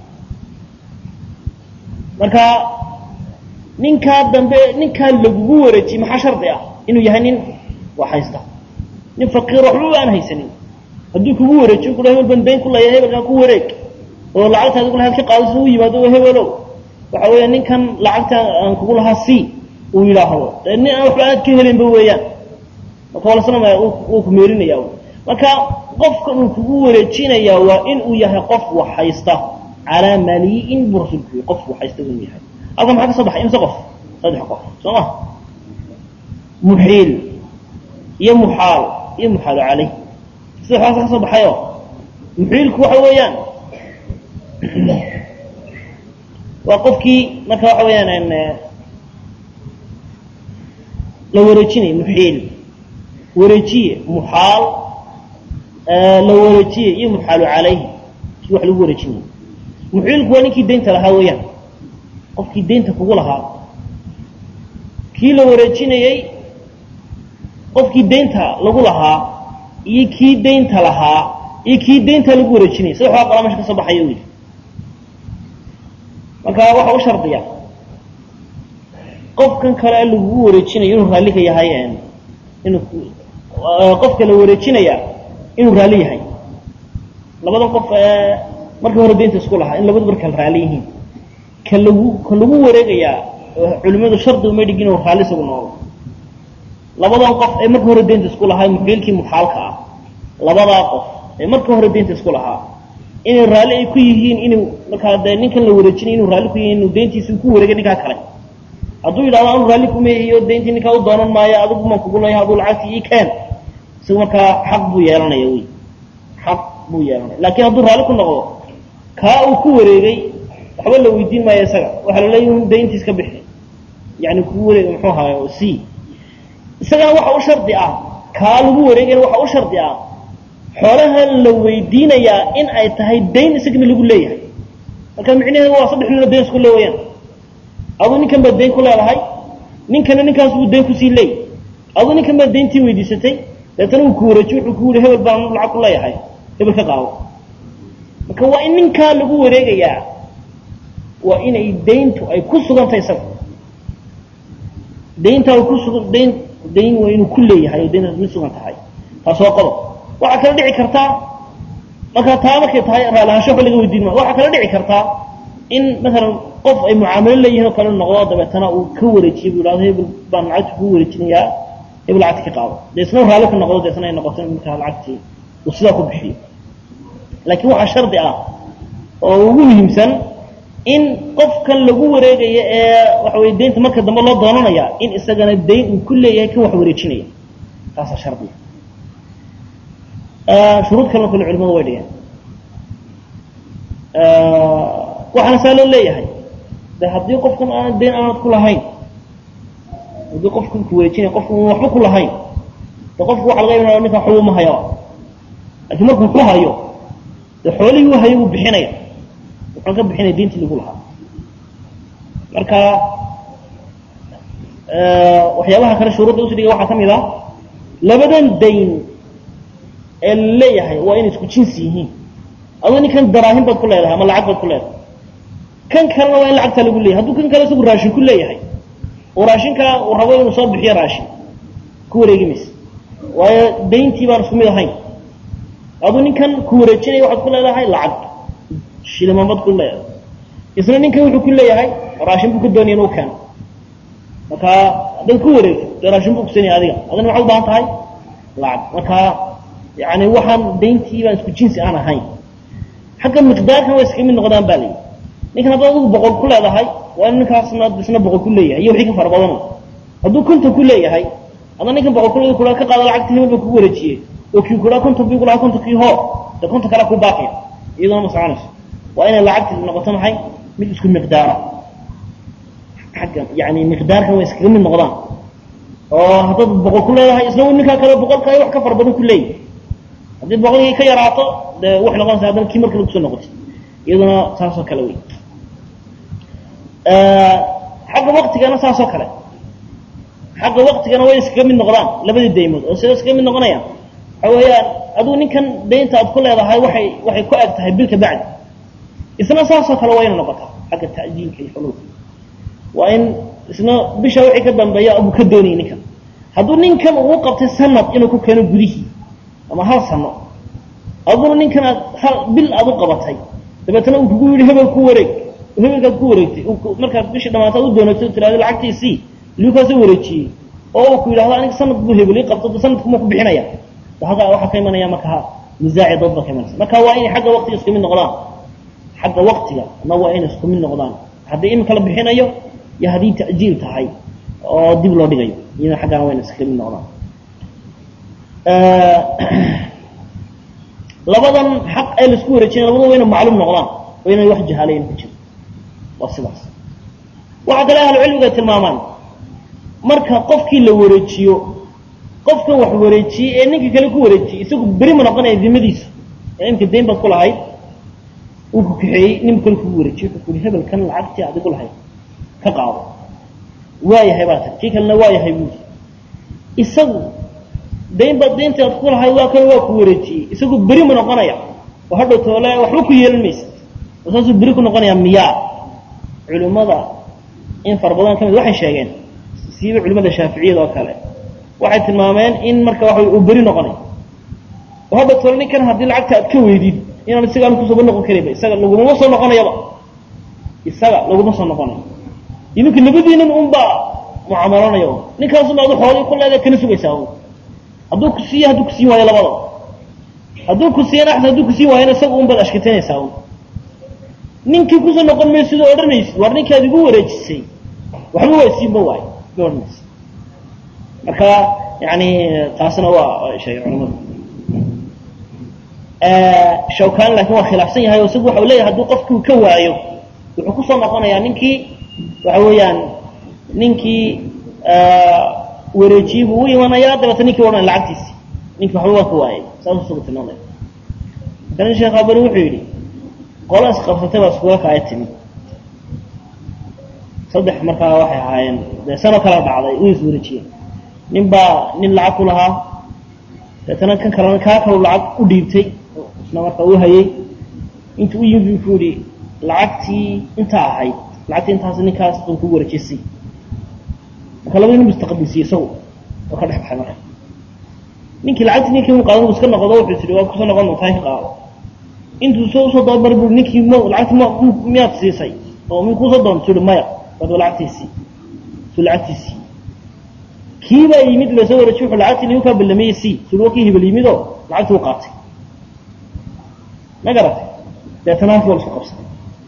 marka ninkaa dambe ninkaa lagugu wareejiyey maxaa shardi ah inuu yahay nin wax haysta nin faqiir waxba aan haysanin hadduu kugu wareejiyo ku hebel ban dayn ku leeya hebelkaa ku wareeg oo lacagta adigu lahayd ka qaado si u yimaado hebelow waxa weeya ninkan lacagta aan kugu lahaa c uu yidhaahdo dee nin aan waxba aad ka helinba weeyaan marka walasnamaya uu ku meerinaya marka qofkan uu kugu wareejinayaa waa in uu yahay qof wax haysta calaa mali'in buu rasuulku yii qof wax haysta inuu yahay halkan maxaa ka soo baxay imse qof saddex qof soo ma muxiil iyo muxaal iyo muxaalu caleyh saddexdaas ka soo baxayo muxiilku waxa weeyaan waa qofkii marka waxa weeyaan la wareejinay muxiil wareejiye muxaal la wareejiye iyo muxaalu calayhi kii wax lagu wareejinay muxiilku waa ninkii daynta lahaa weeyaan qofkii daynta kugu lahaa kii la wareejinayey qofkii daynta lagu lahaa iyo kii daynta lahaa iyo kii daynta lagu wareejinayay saddexdaa qolaa mesha ka soo baxaya wy marka waxa u shardiya qofkan kale lagugu wareejinayo inuu raalli ka yahay inuu qofka la wareejinaya inuu raalli yahay labada qof ee markii hore daynta isku lahaa in labadu markala raalli yihiin ka lagu ka lagu wareegayaa culimadu shardi uma dhigin inuu raalli isagu noqdo labadan qof ee markii hore daynta isku lahaa muxiilkii muxaalka ah labadaa qof ee markii hore daynta isku lahaa inay raalli ay ku yihiin inuu markaa dee ninkan la wareejinay inuu raalli ku yihin inuu dayntiisi ku wareegay ninkaa kale hadduu yidhahdo anu raalli kumeehiyo dayntii ninkaa u doonan maayo adigu maan kugu leeyahay aduu lacagtii ii keen isagu markaa xaq buu yeelanaya wy xaq buu yeelanaya laakiin hadduu raalli ku noqdo kaa uu ku wareegay waxba la weydiin maayo isaga waxaa la leeyahy un dayntiis ka bixi yani kugu wareega muxuu ahaay c isagana waxa u shardi ah kaa lagu wareegayna waxa u shardi ah xoolaha la weydiinayaa in ay tahay dayn isagana lagu leeyahay marka micnaheedu waa saddex nino dayn isku le wayaan aduu ninkan baad dayn ku leedahay ninkana ninkaas buu dayn kusii leey aduu ninkan baad dayntii weydiisatay deetana uu ku wareejiy wuxuu ku yihi hebel baan lacag ku leeyahay hebel ka qaado marka waa in ninkaa lagu wareegayaa waa inay dayntu ay ku sugantahay isaga dayntaa ku sugan dayn dayn waa inuu ku leeyahay oo dayntaas mid sugan tahay taas waa qodob waxaa kala dhici kartaa markaa taa markay tahay raallahaansho waxba laga weydiin maayo waxaa kala dhici kartaa in maalan qof ay mucaamalo leeyihin oo kale noqdo dabeetana uu ka wareejiyo bu yidhahdo hebel baan lacagta kuu wareejinayaa hebel lacagta ka qaado dee isna raalli ku noqdo deetana ay noqoto markaa lacagtii uu sidaa ku bixiyo laakiin waxaa shardi ah oo ugu muhiimsan in qofkan lagu wareegayo ee waxa weye daynta marka dambe loo doonanaya in isagana dayn uu ku leeyahay kan wax wareejinaya taasaa shardiga shuruud kalena kule culimadu way dhigeen waxaana saa loo leeyahay de haddii qofkan aan dayn aanad ku lahayn haddii qofkan ku wareejinaya qofkan un waxba ku lahayn de qofku waxa laga yabanaya ninka waxba uma hayaba laakiin markuu ku hayo dee xoolihii u hayay wuu bixinaya wuxuu ka bixinaya diintii lagu lahaa marka waxyaabaha kale shuruudda usudhiga waxaa ka mid ah labadan dayn ee la leeyahay waa inay isku jinsi yihiin adoo ninkan daraahin baad ku leedahay ama lacag baad ku leedahay kan kalena waa in lacagtaa lagu leeyahay hadduu kan kale isagu raashin ku leeyahay oo raashinkaa uu rabo inuu soo bixiyo raashin ku wareegi maysa waayo dayntii baan isku mid ahayn aduu ninkan ku wareejinaya waxaad ku leedahay lacag shilimanbad ku leedahay isna ninkan wuxuu ku leeyahay raashin buu ka doonaya inuu keeno marka haddaad ku wareegto dee raashin buu kusinaya adiga adina waxaad u baahan tahay lacag marka yani waxaan dayntii baan isku jinsi aan ahayn xagga miqdaarkan way iskaga mid noqdaan ba layihi ninkan haddaad adigu boqol ku leedahay waa in ninkaasna isna boqol ku leeyahay iyo wixii ka fara badana hadduu konton ku leeyahay hadda ninkan boqol ku kula ka qaado lacagta hebel ba kugu wareejiyey oo kii kula konton bii kulahaa kontonkii hoo dee konton kalea ku baaqaya iyaduna ma soconayso waa inay lacagti noqoto maxay mid isku miqdaara xagga yani miqdaarkan way iskaga mid noqdaan oo haddaad boqol ku leedahay isna ninkaa kale boqolkaa wax ka fara badan ku leeyahy haddii boqolkii ka yaraato dee waxay noqonaysa haddana kii markale kusoo noqotay iyaduna saasoo kale wey xagga waktigana saasoo kale xagga waktigana way iskaga mid noqdaan labadii daymood oo sida iskaga mid noqonayaan waxa weeyaan aduu ninkan daynta aad ku leedahay waxay waxay ku eg tahay bil ka bacdi isna saasoo kale waa ina noqotaa xagga ta'jiilka iyo xuluulka waa in isna bisha wixii ka dambeeya buu ka doonayay ninkan hadduu ninkan uu qabtay sanad inuu ku keeno gudihii ama hal sano aduna ninkan aad hal bil aad u qabatay dabeetana uu kugu yidhi hebel ku wareeg hebelkaad ku wareegtay markaad bishii dhamaataad u doonato tirahdo lacagtiisii liukaasoo wareejiyey oo uu ku yidhahdo aniga sanad buu hebel ii qabto sanadkuma ku bixinaya halkaa waxaa ka imanaya markaa nisaaci dood baa ka imanaysa marka waa inay xagga waktiga isku mid noqdaan xagga waktiga na waa inay isku mid noqdaan haddii imika la bixinayo iyo haddii ta'jiil tahay oo dib loo dhigayo iyadana xaggana waa inay iska mid noqdaan labadan xaq ee laisku wareejinaya labada waa inay macluum noqdaan waa inay wax jahaalayan ku jiro waa sidaas waxaa kale ahlucilmiga tilmaamaan marka qofkii la wareejiyo qofkan wax wareejiyey ee ninka kale ku wareejiyey isagu beri ma noqonaya dimadiisa ee imka dayn baad ku lahayd uu ku kaxeeyey nin kale kugu wareejiyey wuxuu kuhi hebelkan lacagtii adigu lahayd ka qaado waayahay baa tiri kii kalena waayahay buuri isagu dayn baad dayntii aad ku lahayd waa kan waa ku wareejiyey isagu beri ma noqonaya oo hadhow toole waxba ku yeelan maysa oo saasuu beri ku noqonaya miyaa culimmada in fara badan ka mid waxay sheegeen siiba culimada shaaficiyada oo kale waxay tilmaameen in marka waxa uu beri noqonay oo hadda tole ninkan haddii lacagta aad ka weydid inaan isaga aan kusooba noqon karayba isaga lagumama soo noqonayaba isaga laguma soo noqonayo idinka labadiinan unbaa mucaamaloonaya un ninkaasuma adu xoolii ku leedahay kana sugaysaa un hadduu ku siiye hadduu kusiin waayo labadaba hadduu ku siiyana axsan hadduu kusiin waayana isaga un baad ashkatanaysaa un ninkii kusoo noqon mayo sidoo odhanaysid waar ninkaad igu wareejisay waxba waa siinba waayo ma odhanaysa marka yani taasna waa sheegay culamadu shawkan laakiin waa khilaafsan yahay oo isagu waxa u leeyahay hadduu qofkii ka waayo wuxuu kusoo noqonayaa ninkii waxa weeyaan ninkii wareejiyey buu u imanayaa dabeeta ninkii odhanaya lacagtiisi ninkii waxba waa ka waayay saasuu isagu tilmaamaya marka sheekh abani wuxuu yidhi qola isqabsatay baa iskuga kaaya timid saddex markaa waxay ahaayeen dee sano kala dhacday u is wareejiyeen nin baa nin lacag ku lahaa deetana kan kalena kaa kalu lacag u dhiibtay isna markaa u hayay intuu u yimid buu ku yihi lacagtii intaa ahayd lacagtii intaas ninkaas baan kugu wareejisay marka labadii nin bu istaqbilsiyey isagu oo ka dhex baxay marka ninkii lacagtii ninkii u qaadan u iska noqdo wuxuu tihi waa kusoo noqon doontaa ka qaado intuu soo usoo dabamar bu ninkii m lacagti m miyaad siisay oo mi kuusoo doonto ui maya waad lacagtiisii su lacagtiisii kii baa yimid lasoo wareejiy wuxuu lacagtii nigu kaa ballameeyey si sui waa kii hebel yimid oo lacagtii u qaatay ma garatay deetana halkii waa la isku qabsaday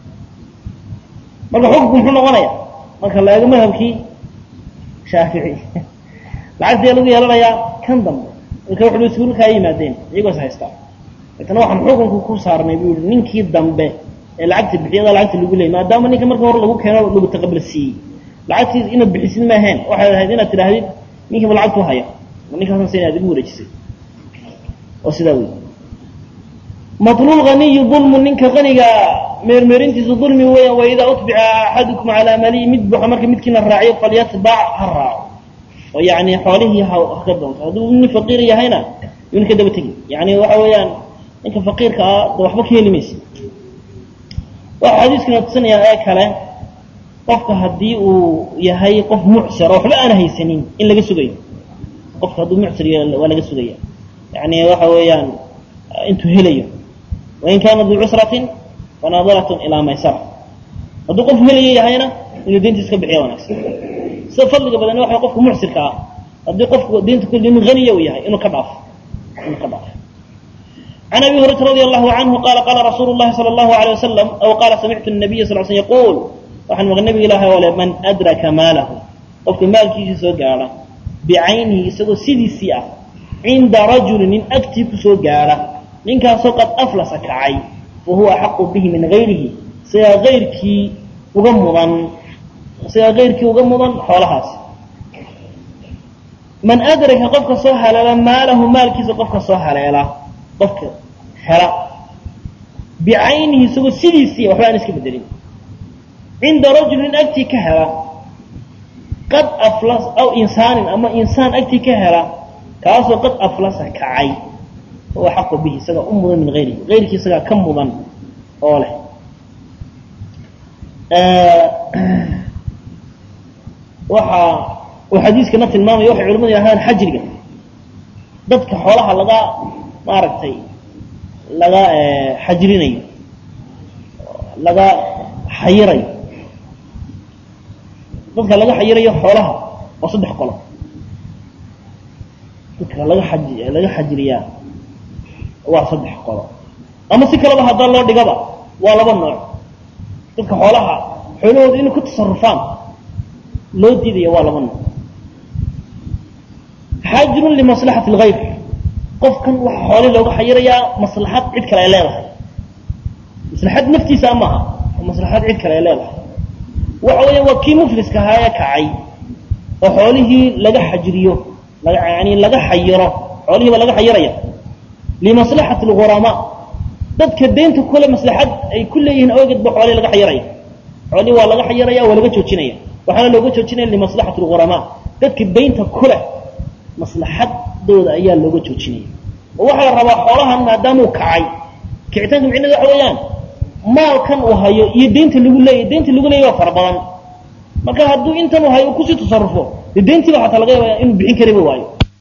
marka xukunku muxuu noqonaya marka la eego madhabkii shaafici lacagtii lagu yeelanayaa kan dambe marka wuxu iskuulkaa yimaadeen iyagoo is haystaa deetana waxaan xukunku ku saarnay buu yihi ninkii dambe ee lacagta bixiyada lacagta lagu leeyay maadaama ninka marka hore lagu keeno lagu taqabal siiyey lacagtiis inaad bixisid maaheen waxay ahayd inaad tidhaahdid ninkiiba lacagtu haya ninkaasan sina ad igu wareejisay oo sidaa wey maطluul ganiyu dulmu ninka qaniga meermeerintiisu dulmi weya waidaa utbica axadukum calaa maliyi mid buuxa marka midkiina raaciyo falyatbac ha raaco oo yani xoolihii haka doonto hadduu nin faqiir yahayna yuna ka daba tegi yani waxa weeyaan ninka faqiirka ah de waxba ka heli maysa waxa xadiiskuna tusinaya ee kale qofka haddii uu yahay qof mucsir oo waxba aan haysanin in laga sugayo qofka hadduu mucsir yahay waa laga sugaya yani waxa weeyaan intuu helayo wain kaana duu cusratin fanadiratun ilaa maysara hadduu qof helaya yahayna inuu deyntiis ka bixiya wanaagsan sida fadliga badan waxa qofka mucsirka ah haddii qofku deynta kulli nin haniya uu yahay inuu ka dhaafo inuu ka dhaafo عن أبي هريرة رضي الله عنه قال قال رسول الله صلى الله عليه وسلم أو قال سمعت النبي صلى الله عليه وسلم يقول waxaan maqan nabiga ilaahay ole man adraka maalahu qofka maalkiisa soo gaara bicaynihi isagoo sidiisii ah cinda rajulin nin agtii ku soo gaara ninkaasoo qad aflasa kacay fa huwa axaqu bihi min gayrihi sigaa ayrkii uga mudan sigaa kayrkii uga mudan xoolahaas man adraka qofka soo haleela maalahu maalkiisa qofka soo haleela qofka hela bicaynihi isagoo sidiisii waxba aan iska bedelin cinda rajulin agtii ka hela qad aflas aw insaanin ama insaan agtii ka hela kaasoo qad aflasa kacay huwa xaqu bihi isagaa u mudan min ayrihi ayrkii isagaa ka mudan oo leh waxa uu xadiiskana tilmaamaya waxay culamadu yidhahdaan xajriga dadka xoolaha laga maaragtay laga xajrinayo laga xayirayo dadka laga xayirayo xoolaha waa saddex qolo dadka laga xaj laga xajiriyaa waa saddex qolo ama si kaleba haddaa loo dhigaba waa laba nooc dadka xoolaha xoolahooda inay ku tasarufaan loo diidaya waa laba nooc xaajirun limaslaxati algayr qofkan waxa xoolihii looga xayirayaa maslaxad cid kale ay leedahay maslaxad naftiisa maaha maslaxad cid kale ay leedahay waxa weya waa kii mufliska ahaa ee kacay oo xoolihii laga xajiriyo yani laga xayiro xoolihiiba laga xayiraya limaslaxati alghuramaa dadka deynta kule maslaxad ay ku leeyihiin awgeed ba xoolihii laga xayiraya xoolihii waa laga xayiraya waa laga joojinaya waxaana looga joojinaya limaslaxati alghuramaa dadka deynta kule maslaxadooda ayaa looga joojinaya oo waxaa la rabaa xoolahan maadaamuu kacay kicitaanka micneed waxa weeyaan maalkan uu hayo iyo deynta lagu leeyahy deynta lagu leeyahy waa fara badan marka hadduu intan uu hayo kusii tasarufo dee deyntiiba xataa laga yaabaya inuu bixin kariba waayo